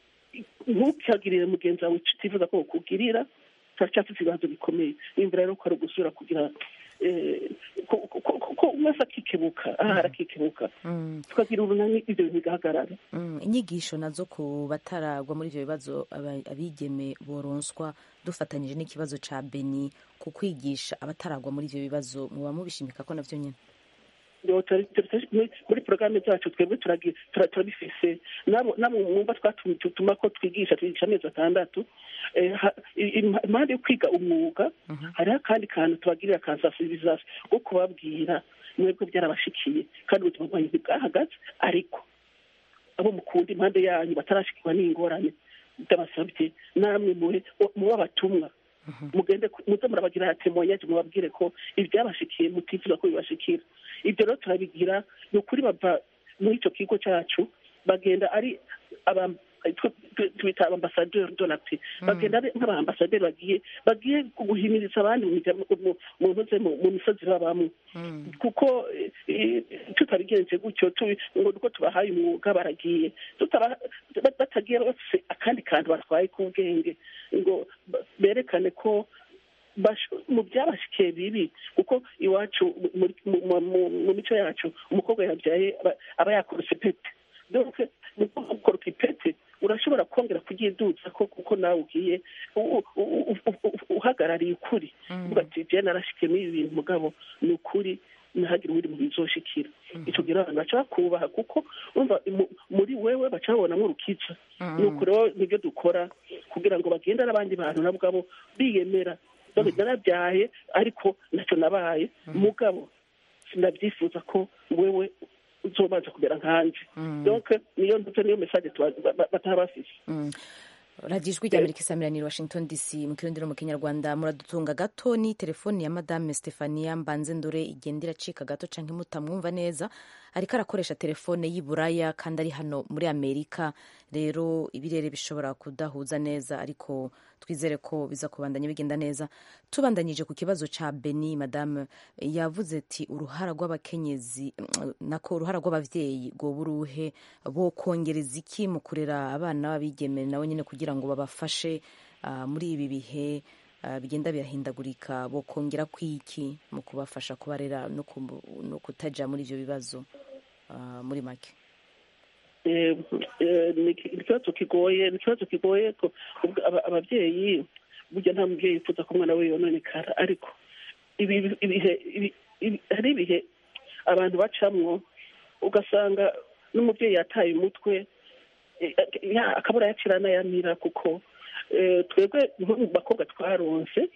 ntukagirire mugenzi wawe icyo utifuza ko bakugirira turacyafite ibibazo bikomeye nimba rero ko ari ugusubira kugira eh, ko- ko- ko- ko umwe wese akikebuka aha arakikebuka tukagira urunani ibyo bintu bigahagarara Mm, inyigisho nazo ku bataragwa muri ibyo bibazo aba- abigeme boronswa dufatanyije n'ikibazo ca beni ku kwigisha abataragwa muri ibyo bibazo muba mubishimika ko navyo nyine Yo, turi- turi- turi- muri- muri porogaramu zacu twebwe turagi- tura- turabifise nabo nabo mwumva twatuma ko twigisha twigisha amezi atandatu Eh, ha- i- im- impande yo kwiga umwuga hariho akandi kantu tubagirira ka sensibilisation ko kubabwira mwebwe byarabashikiye kandi ubuzima bwanyu ntibwahagaze ariko abo mukunda impande yanyu batarashikirwa n'ingorane ndabasabye namwe muhe mube abatumwa mugende ku- muze murabagira temoyaje mubabwire ko ibyabashikiye mutifuza ko bibashikira ibyo rero turabigira ni ukuri bava muri icyo kigo cyacu bagenda ari aba tw- tw- twita abambasaderi de la paix bagenda ari nk'abambasaderi bagiye bagiye guhimiriza abandi mu mirya- mu- mu ntuze mu mu misozi babamo kuko eh, eh, tutabigenze gutyo tubi- ngo nuko tubahaye umwuga baragiye tutaba- ba- batagiye bafise akandi kantu batwaye k'ubwenge ngo ba- berekane ko bash- mu byabashikiye bibi kuko iwacu muri- mu- mu- mu- mu mico yacu umukobwa yabyaye aba- aba yakorose pete donc mu gukoroka ipete urashobora kongera kuryidutsa ko kuko nawe ugiye u- u- u- u- u- uhagarariye ukuri uvuga ati jewe narashikiye muri ibi bintu mugabo ni ukuri ntihagire uwundi muntu bizoshikira ico gihe abantu baca bakubaha kuko urumva mu- muri wewe baca babonamwo urukiza nuko rero nibyo dukora kugira ngo bagende n'abandi bantu nabo ubwabo biyemera dore narabyaye ariko ntacyo nabaye mugabo sinabyifuza ko wewe uzobanza kumera nkanje donc niyo nduze niyo message tuba- ba- ba- bataba bafise Mm. radiyo ijwi rya amerika isamiraniye washington dc mu kirundi no mu kinyarwanda muradutunga gato ni telefoni ya madame stefania mbanze ndore igenda iracika gato canke mutamwumva neza ariko arakoresha telefone y'i buraya kandi ari hano muri amerika rero ibirere bishobora kudahuza neza ariko twizere ko biza kubandanya bigenda neza tubandanyije ku kibazo ca beni madame yavuze ati uruhara rw'abakenyezi nako uruhara rw'abavyeyi rwoba uruhe bo kongereza iki mu kurera abana b'abigeme nabo nyine kugira ngo babafashe ah, muri ibi bihe ah, bigenda birahindagurika bo kongera kwiki mu kubafasha kubarera no ku- no kutaja muri ivyo bibazo ah, muri make Eh, eh, ni iki- ni ikibazo kigoye ni ikibazo kigoye ko ubwo aba- ababyeyi burya nta mubyeyi yifuza ko umwana we yononekara ariko ibi ibihe ibi- ibi- hari ibihe abantu bacamwo ugasanga n'umubyeyi yataye umutwe eh, ya- akabura yakira n'ayamira kuko eh, twebwe nko mu bakobwa twaronse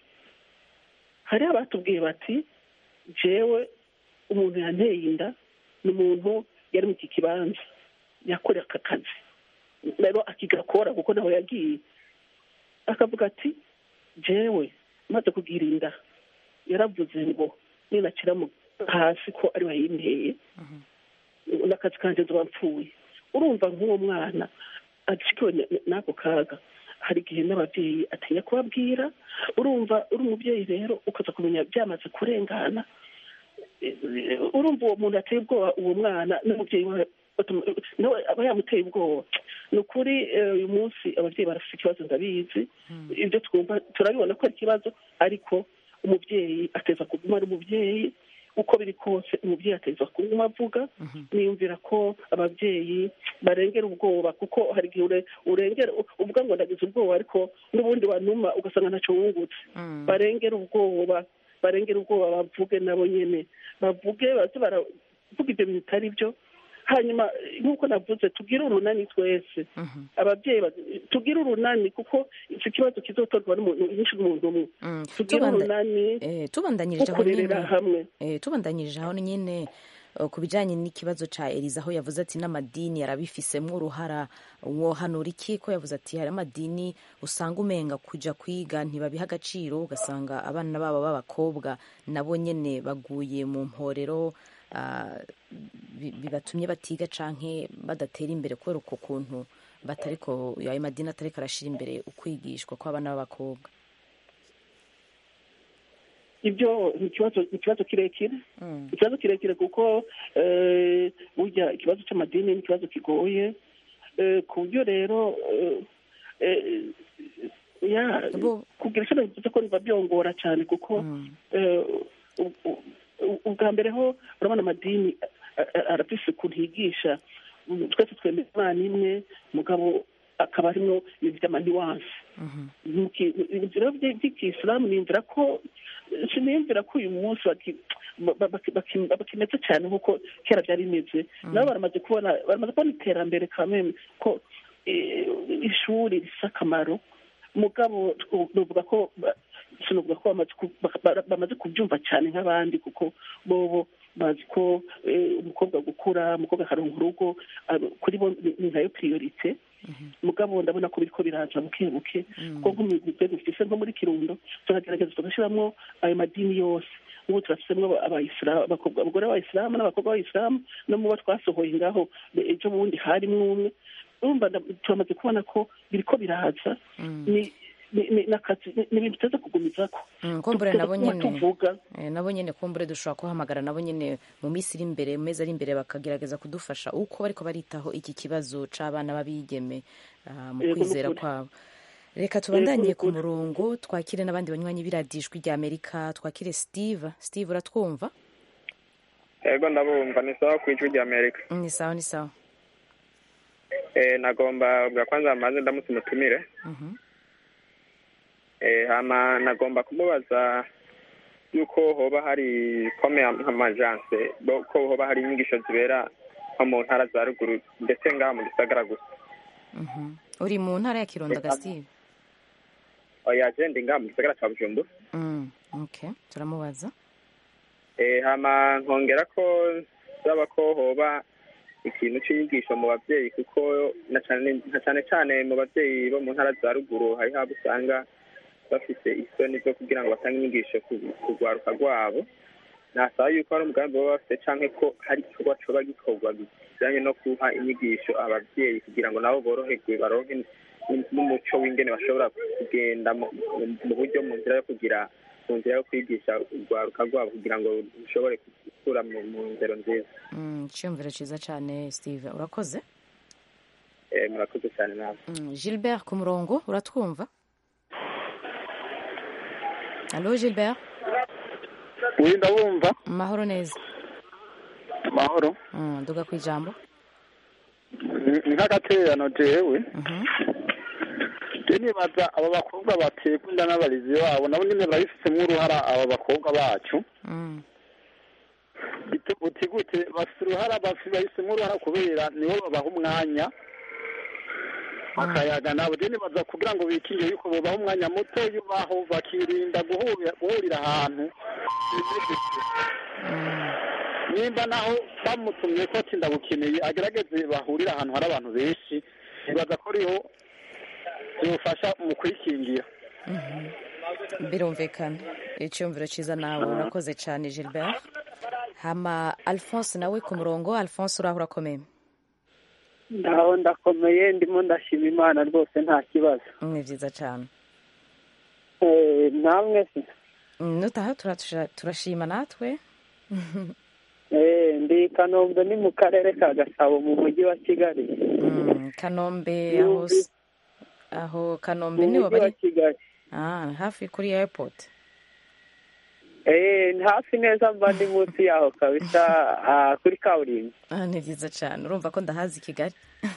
hari abatubwiye bati jewe umuntu yanteye inda ni umuntu yari mu iki kibanza yakorera aka kazi rero akigakora kuko nawe yagiye akavuga ati jewe maze kugira inda yaravuze ngo ninakira mu hasi ko ari wayinteye n'akazi kanjye nzoba mpfuye urumva nk'uwo mwana acikiwe n- n'ako kaga hari igihe n'ababyeyi atinya kubabwira urumva uri umubyeyi rero ukaza kumenya byamaze kurengana Eh, urumva uwo muntu ateye ubwoba uwo mwana n'umubyeyi we batuma- nawe aba yamuteye ubwoba ni ukuri eh, uyu munsi ababyeyi barafite ikibazo ndabizi ibyo twumva turabibona ko ari ikibazo ariko umubyeyi ateza kuguma ari umubyeyi uko biri kose umubyeyi ategerezwa kunywa avuga niyumvira ko ababyeyi barengera ubwoba kuko hari igihe ure- urengera uvuga ngo ndagize ubwoba ariko n'ubundi wanuma ugasanga ntacyo wungutse barengera ubwoba barengera ubwoba bavuge nabo nyene bavuge baze baravuga ibyo bintu bitari byo hanyuma nk'uko navuze tugire urunani twese ababyeyi ba- tugire urunani kuko iki kibazo kizotorwa n'umuntu nyinshi n'umuntu umwe tugire Tubanda- urunani eh, tubandanyirije aho kurerera nyine hamwe eh, tubandanyirije aho nyine eh, ku bijyanye n'ikibazo cya eliza aho yavuze ati n'amadini yarabifisemo uruhara wohanura iki ko yavuze ati hari amadini usanga umenga kujya kwiga ntibabiha agaciro ugasanga abana babo b'abakobwa nabo nyine baguye mu mporero ah, bi- bibatumye batiga canke badatera imbere kubera uko kuntu batariko ayo madini atariko arashira imbere ukwigishwa kw'abana b'abakobwa ibyo ni ikibazo ni ikibazo kirekire ikibazo kirekire kuko eh, burya ikibazo cy'amadini ni ikibazo kigoye eh, ku buryo rero eh, eh, ya kugira icyo bivuze ko biba byongora cyane kuko eh, u- u- u- ubwa mbere ho urabona amadini a- a- arafise ukuntu yigisha Mm, twese twemera imana imwe mugabo akaba arimo ibintu by'amaniwanse Muki- ibintu rero by- by'ikisilamu niyumvira ko siniyumvira ko uyu munsi baki- ba- ba- baki- baki- bakimeze cyane nk'uko kera byari bimeze nabo baramaze kubona baramaze kubona iterambere kameme ko eh, ishuri rifite akamaro mugabo tw- novuga ko ba- sinovuga ko bamaze ku- ba- ba- bamaze kubyumva cyane nk'abandi kuko bobo bazi ko eh, umukobwa gukura umukobwa akaronka urugo ah, kuri bo ni ni nkayo priorite mugabo ndabona ko biriko biraza buke buke kuko nk'umugwi dufise nko muri kirundo turagerageza tugashiramwo ayo madini yose ubu turafisemwo abayisilamu abakobwa abagore b'abayisilamu n'abakobwa b'abayisilamu no mu bo twasohoye ngaho ejo bundi harimwo umwe urumva nda- turamaze kubona ko biriko biraza ni ni- ni- n'akazi ni ni ibintu tuteze kugumizako Mm, kumbure Tuteze nabo kuguma nyene tuvuga eh, nabo nyene kumbure dushobora kuhamagara nabo nyene mu minsi iri imbere mu mezi ari imbere bakagerageza kudufasha uko bariko baritaho iki kibazo c'abana b'abigeme ah, mu Yego, kwizera nukuri. kwabo reka tubandanye Yego, ku nukuri. murongo twakire n'abandi banywanyi b'iradijwi rya amerika twakire steve steve uratwumva ego ndabumva ni sawa ku ijwi rya amerika Mm, ni sawa ni sawa eh, nagomba bwa kwanza maze ndamutse umutumire Mhm. eh, hama nagomba kumubaza yuko hoba hari kome nk'amajanse bo- ko hoba hari inyigisho zibera nko mu ntara za ruguru ndetse ngaha mu gisagara gusa Mhm. uri mu ntara ya kirundo ga steve oya je ndi ngaha mu gisagara ca bujumbura Mm, okay turamubaza eh, hama nkongera ko zaba ko hoba ikintu c'inyigisho mu bavyeyi kuko na cane na cane cane mu bavyeyi bo mu ntara za ruguru hariho abo usanga bafite isoni zo kugira ngo batange inyigisho ku ku rwaruka rwabo nasaba yuko hari umugambi baba bafite canke ko hari igikorwa coba gikorwa bijanye no guha inyigisho abavyeyi kugira ngo nabo boroherwe baronke n- n'umuco w'ingene bashobora kugenda mu- mu- mu buryo mu nzira yo kugira mu nzira yo kwigisha urwaruka rwabo kugira ngo rushobore gukura mu mu nzero nziza Mm, iciyumviro ciza cane steve urakoze Eh, murakoze cyane nawe Mm, gilbert ku murongo uratwumva alo gilbert uyu ndabumva mahoro neza amahoro Mm, duga ku ijambo Ni- ni nk'agatererano jewe je nibaza aba bakobwa baterwa inda n'abarezi babo nabo nyene barabifitemo uruhara aba bakobwa bacu Mm, Bite- uti gute bafite uruhara bafi- bahisemo uruhara kubera nibo babaha umwanya bakayaga nabo je nibaza kugira ngo bikingire yuko bobaha umwanya muto yubaho bakirinda guhurira guhurira ahantu nimba naho bamutumye ko ati ndagukeneye agerageze bahurire ahantu hari abantu benshi nibaza ko ariho byofasha mu kwikingira birumvikana iciyumviro ciza nawe urakoze cane gilbert hama alphonse nawe ku murongo alphonse uraho urakomeye ndaho ndakomeye ndimo ndashima imana rwose nta kibazo ni vyiza cane Eh, namwe se Mm, nutaha turatusha- turashima natwe Eh, ndi i kanombe ni mu karere ka gasabo mu mujyi wa kigali Mm, kanombe aho Yumvi- s- aho kanombe mu niho mujyi wa bari kigali ah, hafi kuri airport Eh, ni hafi neza mba ndi munsi yaho kabisa ah, kuri kaburimbo Ah, ni byiza cyane urumva ko ndahazi i kigali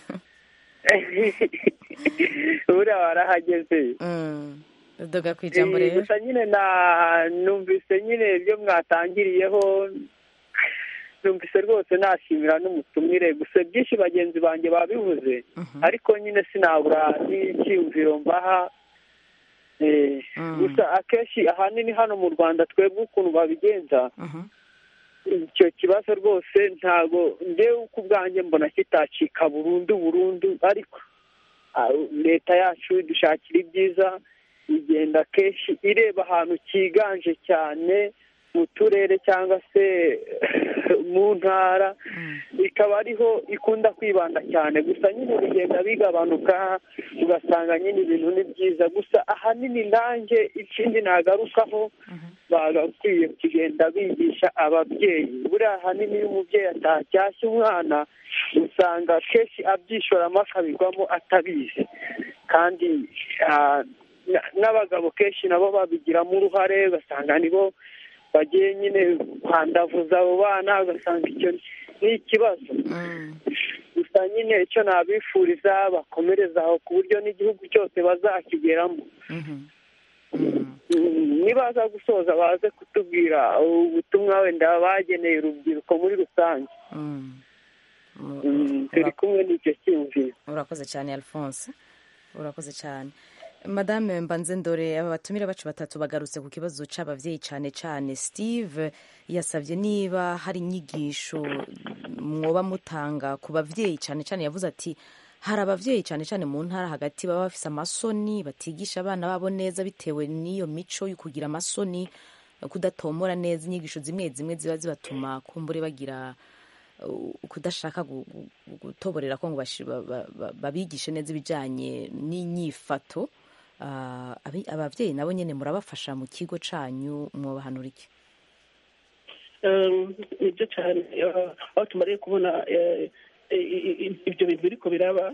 buriya warahageze udoga ku ijambo Eh, rero gusa nyine na numvise nyine ibyo mwatangiriyeho numvise rwose nashimira n'umutumire gusa byinshi bagenzi banjye babivuze ariko nyine sinabura n'icyiyumviro mbaha Eh, gusa akenshi ahanini hano mu rwanda twebwe ukuntu babigenza icyo kibazo rwose ntago njyewe ku bwanjye mbona kitacika burundu burundu ariko ah, leta yacu idushakira ibyiza igenda kenshi ireba ahantu cyiganje cyane mu turere cyangwa se mu ntara ikaba ariho ikunda kwibanda cyane gusa nyine bigenda bigabanuka ugasanga nyine ibintu ni byiza gusa ahanini nanjye ikindi nagarukaho bagakwiye kugenda bigisha ababyeyi buriya ahanini iyo umubyeyi atacyashye umwana usanga kenshi abyishoramo akabigwamo atabizi kandi ah, na- n'abagabo kenshi nabo babigiramo uruhare ugasanga nibo bagiye nyine kwandavuza abo bana ugasanga icyo ni ikibazo gusa nyine icyo nabifuriza bakomereza aho ku buryo n'igihugu cyose bazakigeramo Mm, nibaza gusoza baze kutubwira ubutumwa wenda bageneye urubyiruko muri rusange Mm, turi kumwe n'icyo cyiyumviro urakoze cyane alphonse urakoze cyane madame mbanze ndore aba batumire bacu batatu bagarutse ku kibazo cy'ababyeyi cyane cyane steve yasabye niba hari inyigisho mwoba mutanga ku babyeyi cyane cyane yavuze ati hari ababyeyi cyane cyane mu ntara hagati baba bafise amasoni batigisha abana babo neza bitewe n'iyo mico yo kugira amasoni kudatomora neza inyigisho zimwe zimwe ziba zibatuma kumbure bagira uh, kudashaka gu- gu- gutoborera ko ngo bashi- ba- ba- ba- babigishe neza ibijyanye n'inyifato Ah, abi- ababyeyi nabo nyine murabafasha mu kigo cyanyu mwobahanura iki Um, nibyo cyane uh, aho tumariye kubona eh, i- i- ibyo bintu biriko biraba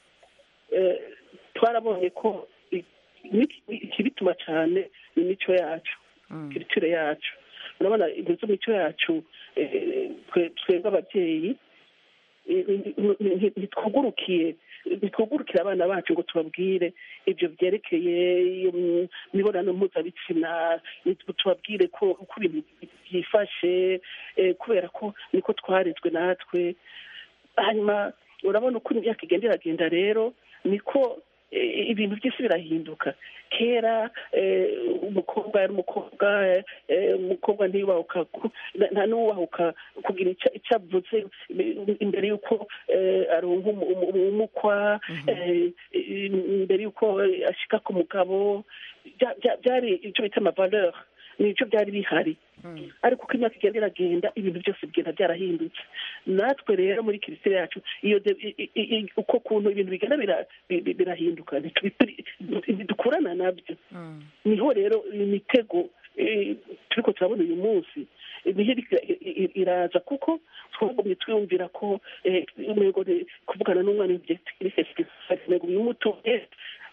eh, twarabonye ko i- ni- ikibituma cyane ni imico yacu kiritire yacu urabona ibintu z'imico yacu eh, twe- twebwe ababyeyi eh, ni- ni- ni- ntitwugurukiye ntitwugurukire abana bacu ngo tubabwire ibyo byerekeye iyo mi- mibonano mpuzabitsina nitwe tubabwire ko uko ibintu byifashe eh, kubera ko niko twarezwe natwe hanyuma urabona uko imyaka igenda iragenda rero niko eh, ibintu by'isi birahinduka kera eh, umukobwa yari umukobwa eh, umukobwa ntiyubahuka ku- nta- nta n'uwubahuka kugira icyo icyo avuze imbere y'uko eh, aronka umu- umu- umukwa eh, imbere y'uko ashika ku mugabo bya- bya- byari icyo bita amavaleur nicyo byari bihari ariko uko imyaka igenda iragenda ibintu byose bigenda byarahindutse natwe rero muri kirisitiri yacu iyo de- i- i- i- uko kuntu ibintu bigenda bira- bi- bi- birahinduka ntitubipiri- ntidukurana nabyo niho rero imitego eh, turiko turabona uyu munsi niho iriko i- i- iraza kuko twagumye twiyumvira ko eh, umengo ni- kuvugana n'umwana ntego bimutuye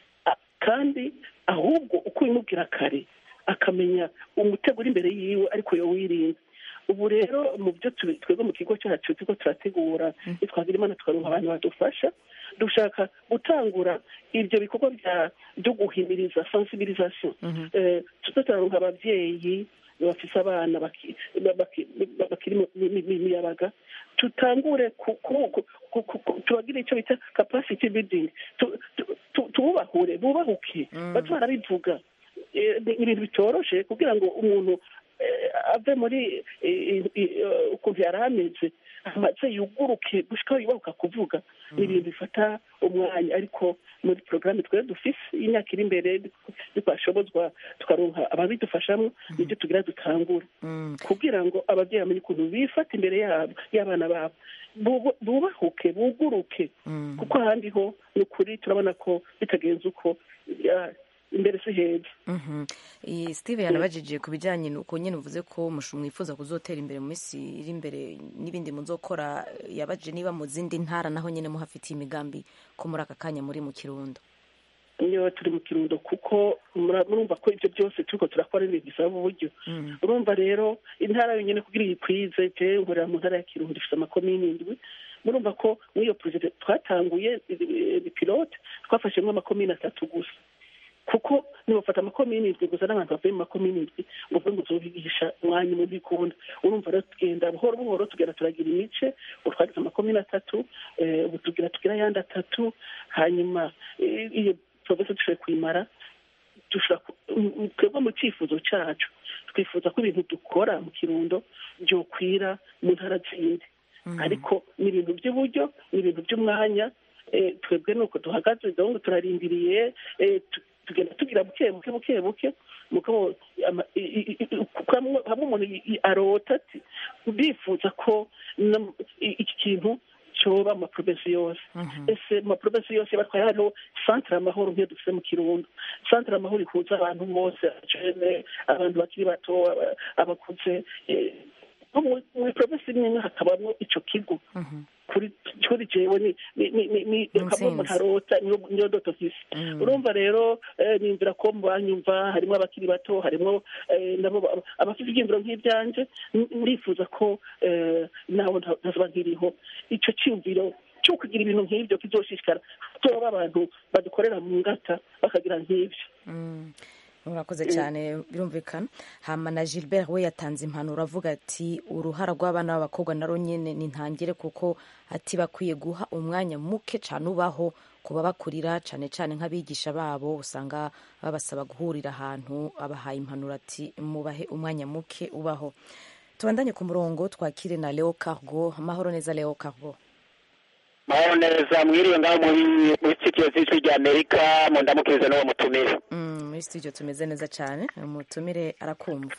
kandi ahubwo uko ubimubwira kare akamenya umutego uri imbere yiwe ariko yo wirinda ubu rero mu byo tubi- twebwe mu kigo cyacu turiko turategura twagira imana tukaronka abantu badufasha dushaka gutangura ibyo bikorwa bya byo guhimiriza sensibilisation Eh, tuze turaronka ababyeyi bafise abana baki- baki- bakiri mu mi- mi- miyabaga tutangure ku- ku- ku- ku- ku- ku- tubagire icyo bita capacity building Tu- tu- tu- tububahure bubahuke baze barabivuga Eh, ni ibintu bitoroshe kugira ngo umuntu eh, ave muri eh, eh, eh, ukuntu yari ameze amaze yuguruke gushika aho yubahuka kuvuga ni ibintu bifata umwanya ariko muri porogaramu twari dufise y'imyaka iri imbere twashobozwa tukaronka ababidufashamo nibyo tugira dutangura kugira ngo ababyeyi bamenye ukuntu bifata imbere yabo y'abana babo Bubu- bubahuke buguruke kuko ahandi ho ni ukuri turabona ko bitagenze uko ya- imbere si heza Mhm. Eh, steve yanabajije ku bijyanye n'uko nyine uvuze ko mushu mwifuza kuzotera imbere mu minsi iri imbere n'ibindi muzokora yabajije niba mu zindi ntara naho nyine muhafitiye imigambi ko muri aka kanya muri mu kirundo niyo turi mu kirundo kuko mura- murumva ko ibyo byose turiko turakora ibintu bisaba uburyo urumva rero intara yonyine kugira iyikwize je nkorera mu ntara ya kirundo ifite amakomini indwi murumva ko muri iyo porojegite twatanguye eh, pilote twafashemo amakomini atatu gusa kuko nibafata amakomini indwi gusa n'abantu bavuye mu makomini indwi ngo uvuge ngo uzobigisha umwanya umwe bikunda urumva rero tugenda buhoro buhoro tugenda turagira imice ubu twagize amakomini atatu eh, ubu tugira tugira ayandi atatu hanyuma eh, iyo porofesi dushoboye kuyimara dushobora ku- m- m- twebwe mu cyifuzo cyacu twifuza ko ibintu dukora mu kirundo byokwira mu ntara zindi ariko ni ibintu by'uburyo ni ibintu by'umwanya eh, twebwe nuko duhagaze dahungu turarindiriye eh, tu- tugenda tugira buke buke buke buke mugabo ama- i- i- i- kuko hamwe hamwe umuntu i- i- arota ati bifuza ko no- i- iki kintu cyoba mu maprovensi yose ese mu maprovensi yose batwaye hariho santere amahoro nk'iyo dufite mu kirundo santere amahoro ihuza abantu bose abajene abantu bakiri bato aba- abakuze eh, nko mu- mu provensi imwe imwe hakabamo ico kigo kuri kuri jewe ni ni ni ni ni kamwe umuntu arota niyo niyo doto mfise urumva rero eh, nimvira ko banyumva harimo abakiri bato harimo eh, nabo ba- abafite ibyiyumviro nk'ibyanje n- ndifuza ko eh, nawe nta- ntazoba nkiriho ico cyiyumviro cyo kugira ibintu nk'ibyo kizoshishikara tuba abantu badukorera mu ngata bakagira nk'ibyo murakoze cyane birumvikana hama na gilbert we yatanze impanuro avuga ati uruhara rw'abana b'abakobwa naro nyine ni ntangire kuko ati bakwiye guha umwanya muke cyane ubaho kuba bakurira cyane cyane nk'abigisha babo usanga babasaba guhurira ahantu abahaye impanuro ati mubahe umwanya muke ubaho tubandanye ku murongo twakire na leo cargo amahoro neza leo cargo mahoro neza mwiriwe ngaho muri muri studio z'ijwi rya amerika mundamukirize n'uwo mutumire Mm, muri studio tumeze neza cyane umutumire arakumva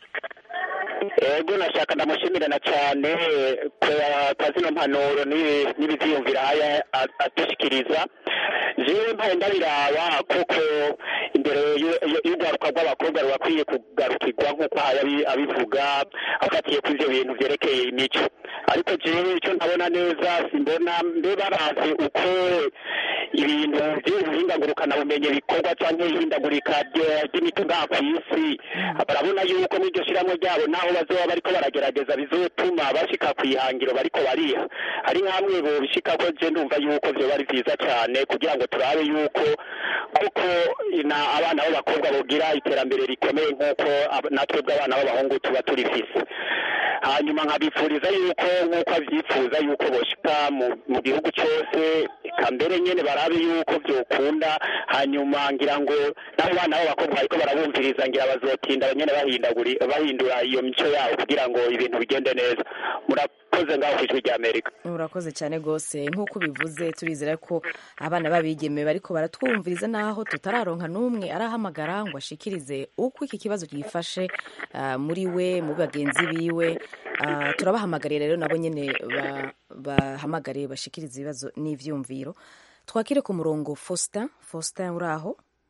ego nashaka ndamushimirana cyane kwa zino mpanuro n'ibi- n'ibivyiyumvira aya a- adushikiriza jewe mpaye ndabiraba kuko imbere y'u- y'u- y'urwaruka rw'abakobwa rubakwiye kugarukirwa nk'uko aya abi- abivuga afatiye ku ivyo bintu vyerekeye imico ariko jewe icyo ntabona neza simbona mbe barazi uko ibintu by'ubuhinga ngurukanabumenyi bikorwa cyangwa ihindagurika rye- ry'imico ngaha ku isi barabona yuko n'iryo shyirahamwe ryabo naho bazoba bariko baragerageza bizotuma bashika ku ihangiro bariko bariha hari nk'amwe bobishika ko je ndumva yuko vyoba ari vyiza cane kugira ngo turabe yuko kuko na abana b'abakobwa bogira iterambere rikomeye nk'uko ab- natwe bw'abana b'abahungu tuba turifise hanyuma nkabifuriza yuko nk'uko avyifuza yuko boshika mu, mu gihugu cyose eka mbere nyene barabe yuko vyokunda hanyuma ngira ngo n'abo bana b'abakobwa bariko barabumviriza ngira bazotinda nyene bahindaguri bahindura iyo mico yabo kugira ngo ibintu bigende neza murakoze ngaho kw'ijwi rya amerika urakoze cyane rwose nk'uko ubivuze turizera ko abana b'abigeme bariko baratwumviriza naho tutararonka n'umwe arahamagara ngo ashikirize uko iki kibazo gifashe ah, muri we muri bagenzi biwe Ah, turabahamagariye rero nabo nyene ba- bahamagare bashikirize ibibazo n'ivyumviro twakire ku murongo faustin faustin uri aho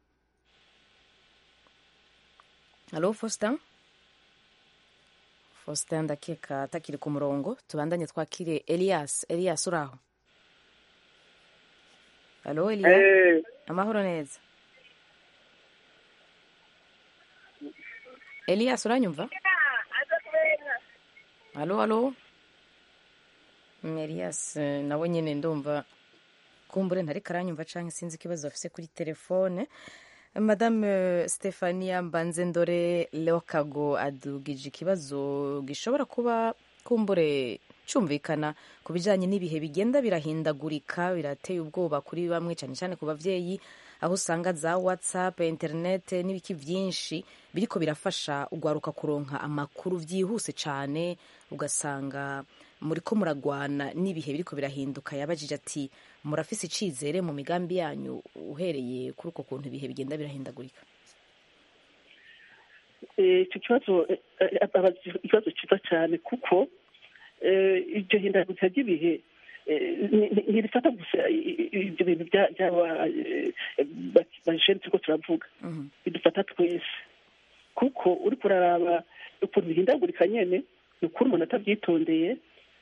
halo faustin faustin ndakeka atakiri ku murongo tubandanye twakire elias elias uri aho halo elias Eh. amahoro neza elias uranyumva halo halo Mm, elias eh, nawe nyine ndumva kumbure ntariko aranyumva canke sinzi ikibazo afise kuri telefone madame eh, stefania mbanzendore leokago adugije ikibazo gishobora kuba kumbure cyumvikana ku bijyanye n'ibihe bigenda birahindagurika birateye ubwoba kuri bamwe cyane cyane ku babyeyi aho usanga za whatsapp internet n'ibiki byinshi biriko birafasha ugwaruka kuronka amakuru byihuse cyane ugasanga muri ko muragwana n'ibihe biriko birahinduka yabajije ati murafise icizere mu migambi yanyu uhereye kuri uko kuntu ibihe bigenda birahindagurika Eh, icyo kibazo eh, eh, abaza ikibazo cyiza cyane kuko eh, iryo hindagurika ry'ibihe eh, ni- ni- ntirifata gusa i- i- ibyo bintu bya- by'aba eh, ba- bajene turiko turavuga bidufata twese kuko uri kuraraba ukuntu bihindagurika nyene ni ukuri umuntu atabyitondeye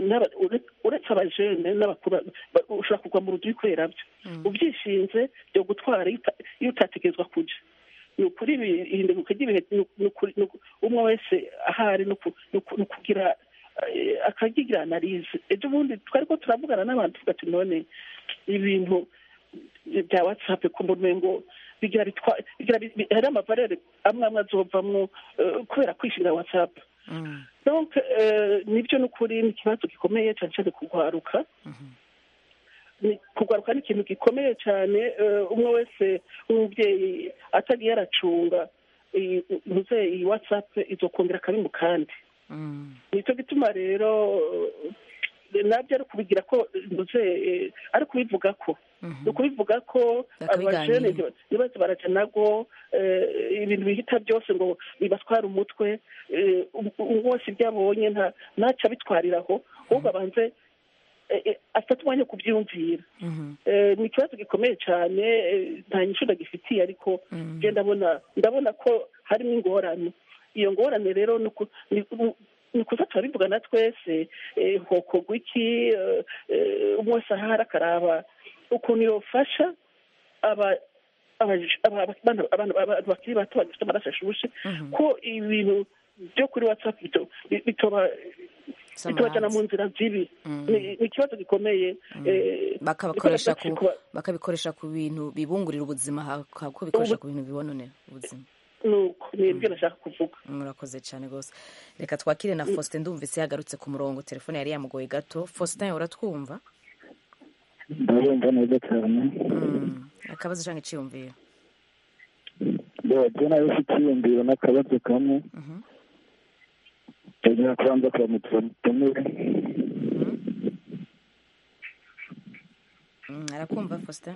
n'aba- ure- uretse abajene n'abakuru ba- ushobora kugwa mu rudu wikorera byo ubyishinze byo gutwara iyo uta- iyo utategerezwa kuja ni ukuri ibi- ihinduka ry'ibihe ni- ni ukuri- ni uku- umwe wese ahari ni uku- ni uku- ni ukugira eh, akagigira analize ejo bundi twari ko turavugana n'abantu tuvuga ati none ibintu bya whatsapp ku ngo bigira bitwa bigira bi- bi- hari amavarere amwe amwe azovamwo eh, kubera kwishinga whatsapp donc eh, nibyo ni ukuri ni ikibazo gikomeye cyane cyane kugwaruka Ni- kugwaruka ni ikintu gikomeye cyane eh, umwe wese w'umubyeyi atagiye aracunga iyi- ntuze iyi whatsapp izokongera akabi mu kandi nicyo gituma rero eh, nabyo ari kubigira ko ntuze eh, ari kubivuga ko ni ukubivuga ko abajene Bakabiganira. ntibaze baraja nago eh, ibintu bihita byose ngo bibatware umutwe eh, um- um- wose ibyo abonye nta ntaca abitwariraho ahubwo abanze eh, eh, afate umwanya wo kubyiyumvira Eh, ni ikibazo gikomeye cyane eh, nta nyishu ndagifitiye ariko je ndabona ndabona ko harimo ingorane iyo ngorane rero ni uku- ni- ni- ni ukuza turabivugana twese eh, hokorwa iki eh, eh, umwe wese ahari akaraba ukuntu yofasha aba abaje- aba- aba- abana abana- abantu bakiri bato bagifite amaraso ashushe ko ibintu byo kuri whatsapp bito- bi- bitoba bitobajana mu nzira zibi ni ni ikibazo gikomeye eh, bakabakoresha ku niko kuba- bakabikoresha ku bintu bibungurira ubuzima ha- ha- ko bikoresha ku bintu bibononera ubuzima nuko ni ibyo nashaka kuvuga murakoze cyane rwose reka twakire na faustin ndumvise yagarutse ku murongo telefone yari yamugoye gato faustin uratwumva ndabumva neza cyane akabazo cyangwa icyiyumviro rero nayo ufite icyiyumviro n'akabazo kamwe ndagira kubanza kuramutsa mutumire Mm, arakumva faustin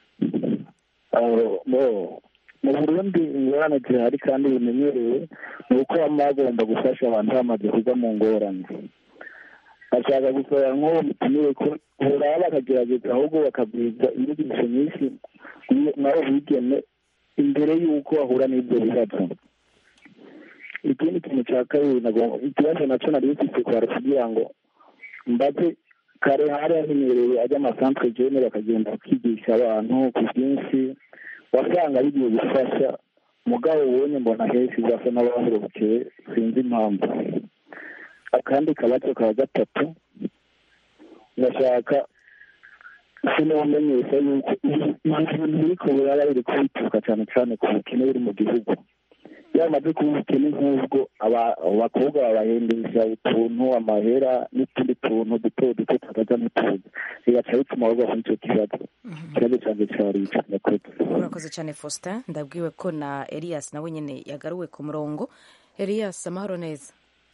Aho, bo, mu burundi ingorane zihari kandi bimenyerewe ni uko baba bagomba gufasha abantu bamaze kujya mu ngorane ashaka gusaba nk'uwo mutumire ko buraba bakagerageza ahubwo bakabwiza inyigisho nyinshi nabo bigeme imbere y'uko bahura n'ibyo bibazo ikindi kintu cya kabiri nagomba ikibazo nacyo nari mfite kwari kugira ngo mbaze kare hari hamenyerewe ajya amasantere jene bakagenda bakigisha abantu ku bwinshi wasanga bigiye gufasha mugabo ubonye mbona henshi basa n'abahurukeye sinzi impamvu akandi kabazo ka gatatu ndashaka sinamenyesha yuko ibintu biriko biraba biri kubituruka cyane cyane ku bukene buri mu gihugu iyo bamaze kuba ubukene nk'ubwo aba- abakobwa babahendesha utuntu amahera n'utundi tuntu duto duto tutaja ntituzi bigaca bituma bagwa muri icyo kibazo ikibazo cyanjye cyari ico murakoze urakoze cyane faustin ndabwiwe ko na elias nawe nyine yagaruwe ku murongo elias amahoro neza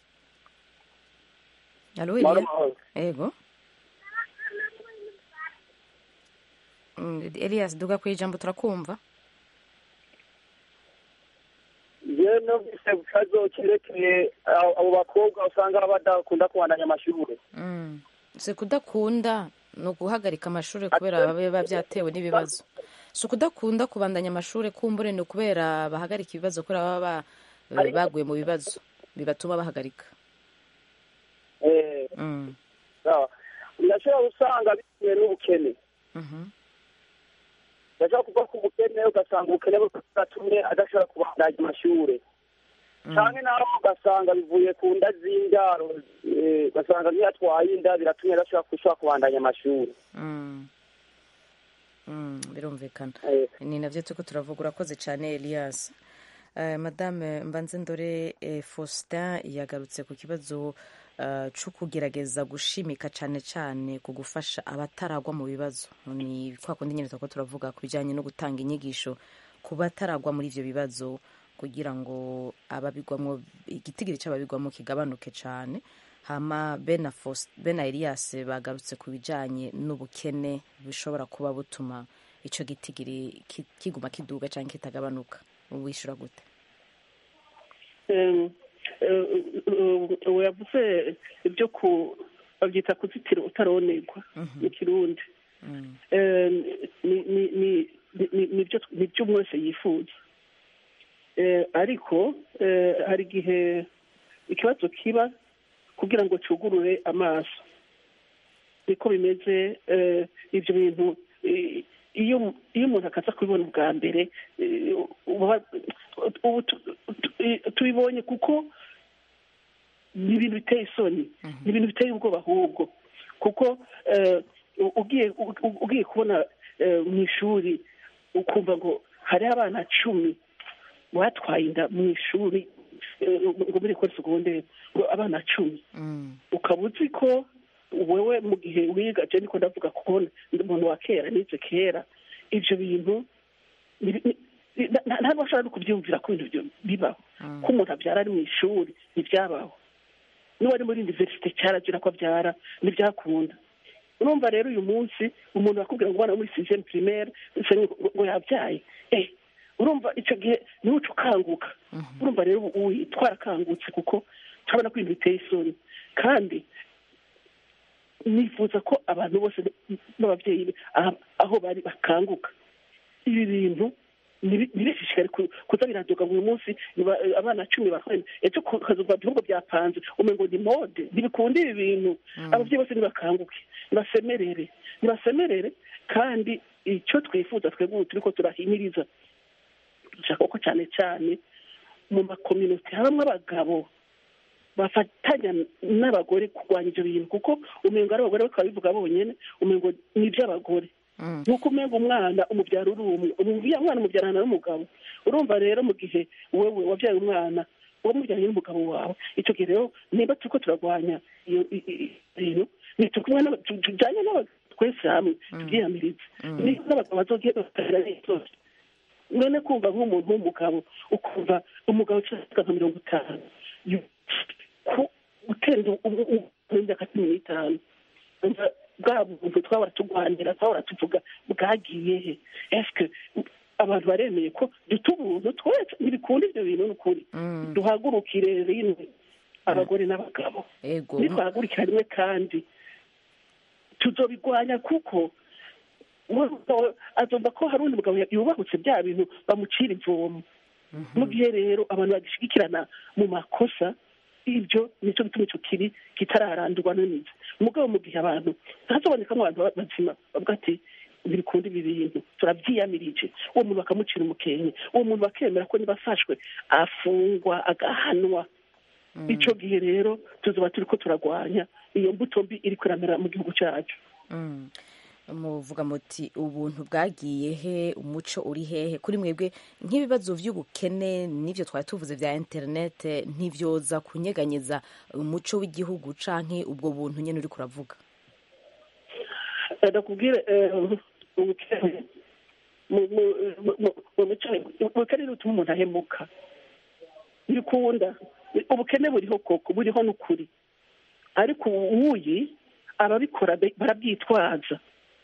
alo Mahoro, elias mahoro. ego Mm, elias duga ku ijambo turakumva yewe numvise ku kibazo cyerekeye abo abo bakobwa usanga badakunda kubandanya amashuri Mm. si kudakunda ni uguhagarika amashuri kubera biba byatewe n'ibibazo si ukudakunda kubandanya amashuri kumbure ni ukubera bahagarika ibibazo kubera baba ba- baguye mu bibazo bibatuma bahagarika Eh, Mm. sawa. ndashobora gusanga bitewe n'ubukene Mhm. ndashobora kuva ku bukene ugasanga ubukene bwatumye adashobora kubandanya amashuri cyane naho ugasanga bivuye ku nda z'indaro eh, ugasanga nk'iyatwaye inda biratumye adashobora gushobora kubandanya amashuri Mm. Mm, birumvikana Eh. ni nabyo turiko turavuga urakoze cyane elias Eh, madame mbanze ndore eh, faustin yagarutse ku kibazo eh, cyo kugerageza gushimika cyane cyane ku gufasha abataragwa mu bibazo ni kwa kundi nyine turiko turavuga ku bijyanye no gutanga inyigisho ku bataragwa muri ivyo bibazo kugira ngo ababigwamo igitigiri cy'ababigwamo kigabanuke cyane hama bena Faust- bena elias bagarutse ku bijyanye n'ubukene bishobora kuba butuma icyo gitigiri ki- kiguma kiduga cyangwa kitagabanuka wishyura gute Em, eh, eh, ubu yavuze ibyo ku babyita kuzitira utaronerwa mu kirundi Em, ni- ni- ni- ni- ni- nibyo nibyo umwe wese yifuza Eh, ariko eh, hari igihe ikibazo kiba kugira ngo cyugurure amaso niko bimeze eh, ibyo bintu eh, iyo iyo umuntu akaza kubibona ubwa mbere eh, uba- ubu tu- tu- eh, tubibonye kuko ni ibintu biteye isoni ni ibintu biteye ubwoba ahubwo kuko eh, u- ugiye u- u- ugiye kubona eh, mu ishuri ukumva ngo hariho abana cumi batwaye inda mu ishuri eh, ngo muri ekore segonderi ngo abana cumi ukaba uzi ko wewe mu gihe wiga je niko ndavuga kuko ndi umuntu wa kera nize kera ivyo bintu ni- ni- ni- nta- ntabwo bashobora no kubyumvira ko ibintu byo bibaho ko umuntu abyara ari mu ishuri ntibyabaho n'uwari muri universite cyaragira ko abyara ntibyakunda urumva rero uyu munsi umuntu akubwira ngo umwana wo muri sixième primaire se ngo ngo yabyaye eh urumva icyo gihe niwe uca ukanguka urumva rero ubu ubu twarakangutse kuko turabona ko ibintu biteye isoni kandi nifuza ko abantu bose n'ababyeyi be aha- aho bari bakanguka ibi bintu nibi- ntibishishikare ku- kuza biraduka buri munsi niba- abana cumi barahwena ejo kazuva ibihugu byapanze umengo ni mode ntibikunda ibi bintu ababyeyi bose nibakanguke nibasemerere nibasemerere kandi icyo twifuza twebwe ubu turiko turahimiriza dushaka ko cyane cyane mu makominote habamo abagabo bafatanya n'abagore kurwanya ibyo bintu kuko umengo ari abagore bakaba bivuga bonyine umengo ni iby'abagore nk'uko umenga umwana umubyara uri umwe umubya- umwana umubyarana n'umugabo urumva rero mu gihe wowe wabyaye umwana wamubyaranye n'umugabo wawe icyo gihe rero niba turiko turarwanya iyo i- i- i- bintu nitukumwe n'aba- tu- tujyanye n'abagabo twese hamwe tubyiyamirize niba n'abagabo bazogiye bakagira n'ikibazo none kumva nk'umuntu w'umugabo ukumva umugabo ucika nka mirongo itanu yu- ku gutera imyaka cumi n'itanu umva bwa buntu twahora turwanira twahora tuvuga bwagiye he eske abantu baremeye ko duta ubuntu twese ntibikunda ibyo bintu ni ukuri duhagurukire rimwe abagore n'abagabo ego nitwahagurukira rimwe kandi tuzobigwanya kuko we- azumva ko hari undi mugabo yubahutse bya bintu bamucira ivomo mu gihe rero abantu bagishigikirana mu makosa ibyo nicyo gituma icyo kibi kitararandurwa n'imizi umugabo mu gihe abantu hazobonekamo abantu bazima bavuga ati ntibikunda ibi bintu turabyiyamirije uwo muntu bakamucira umukenke uwo muntu bakemera ko niba afashwe afungwa agahanwa icyo gihe rero tuzoba turi ko turagwanya iyo mbuto mbi iri kuramera mu gihugu cyacu Mm. muvuga muti ubuntu bwagiye he umuco uri hehe kuri mwebwe nk'ibibazo by'ubukene n'ibyo twari tuvuze bya interinete ntibyoza kunyeganyeza umuco w'igihugu canke ubwo buntu nyine uri kuravuga ndakubwire ubukene mu- mu- mu- mu- mu mico ubukene butuma umuntu ahemuka ntibikunda ubukene buriho koko buriho n'ukuri ariko uwuyi ababikora be- barabyitwaza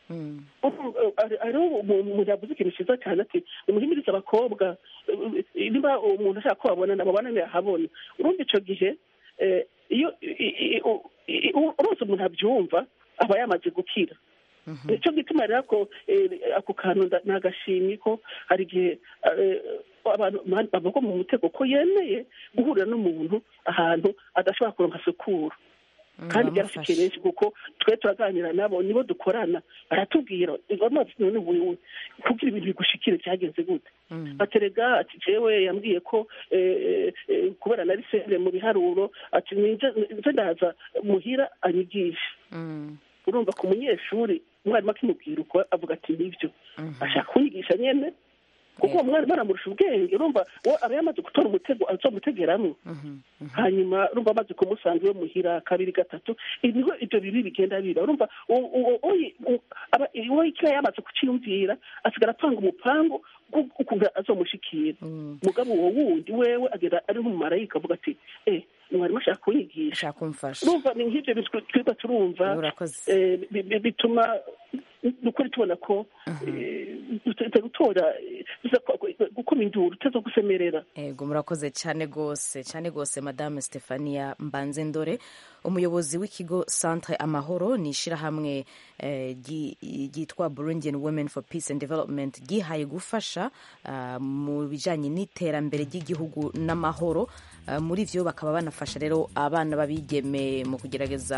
hariho umuntu yavuze ikintu cyiza cyane ati umuhimiriza abakobwa eh, niba umuntu ashaka ko babonana babonane ahabona urumva icyo gihe eh, iyo i- i- u- i- u- urose umuntu abyumva aba yamaze gukira nicyo gituma rero ako eh, ako kantu nda- ni agashimwe ko hari igihe eh, abantu bavuga mu mutego ko yemeye guhurira n'umuntu ahantu adashobora kuronka sekuru kandi byarafitiye benshi kuko twe turaganira nabo nibo dukorana baratubwira amazi none wewe kugira ibintu bigushikire byagenze gute baterega ati jewe yambwiye ko eh, eh, kubera nari sere mu biharuro ati ninje nje ndaza muhira anyigisha urumva ku munyeshuri umwarimu akimubwira uko avuga ati nibyo ashaka kunyigisha nyene kuko uwo mwarimu aramurusha ubwenge urumva we aba yamaze gutora umutego azomutegeramo hanyuma urumva amaze kumusanga iwe muhira kabiri gatatu ibigo ibyo bibi bigenda biba urumva uwo- uwo- uyi- u- aba- uwo ikiba yamaze kuciyumvira asigara apanga umupangu gu- ukuntu azomushikira mugabo uwo wundi wewe agera ari nk'umumarayika avuga ati eh mwarimu ashaka kunyigisha urumva ni nk'ibyo bintu twiga turumva eh, bi- bi- bituma nukuri tubona ko tutari gutora eh, biza kwa- gukoma induru utaza gusemerera ego murakoze cyane rwose cyane rwose madame stefania mbanze ndore umuyobozi w'ikigo centre amahoro ni ishyirahamwe eh, ryi- ryitwa burundian women for peace and development ryihaye gufasha ah, mu bijyanye n'iterambere ry'igihugu n'amahoro Ah, muri byo bakaba banafasha rero abana b'abigeme mu kugerageza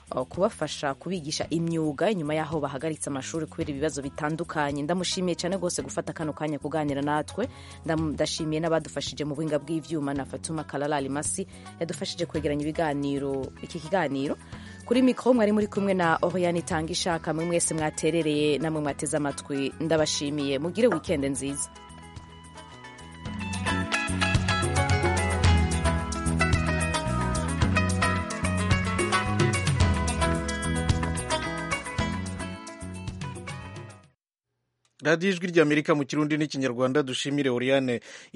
uh, kubafasha kubigisha imyuga inyuma y'aho bahagaritse amashuri kubera ibibazo bitandukanye ndamushimiye cyane rwose gufata kano kanya kuganira natwe Ndam- ndashimiye n'abadufashije mu buhinga bw'ivyuma na fatuma kalalali masi yadufashije kwegeranya ibiganiro iki kiganiro kuri mikoro mwari muri kumwe na oriane itanga ishaka mwe mwese mwaterereye namwe mwateze amatwi ndabashimiye mugire wikende nziza radiyo ijwi ry'amerika mu kirundi n'ikinyarwanda dushimire oriane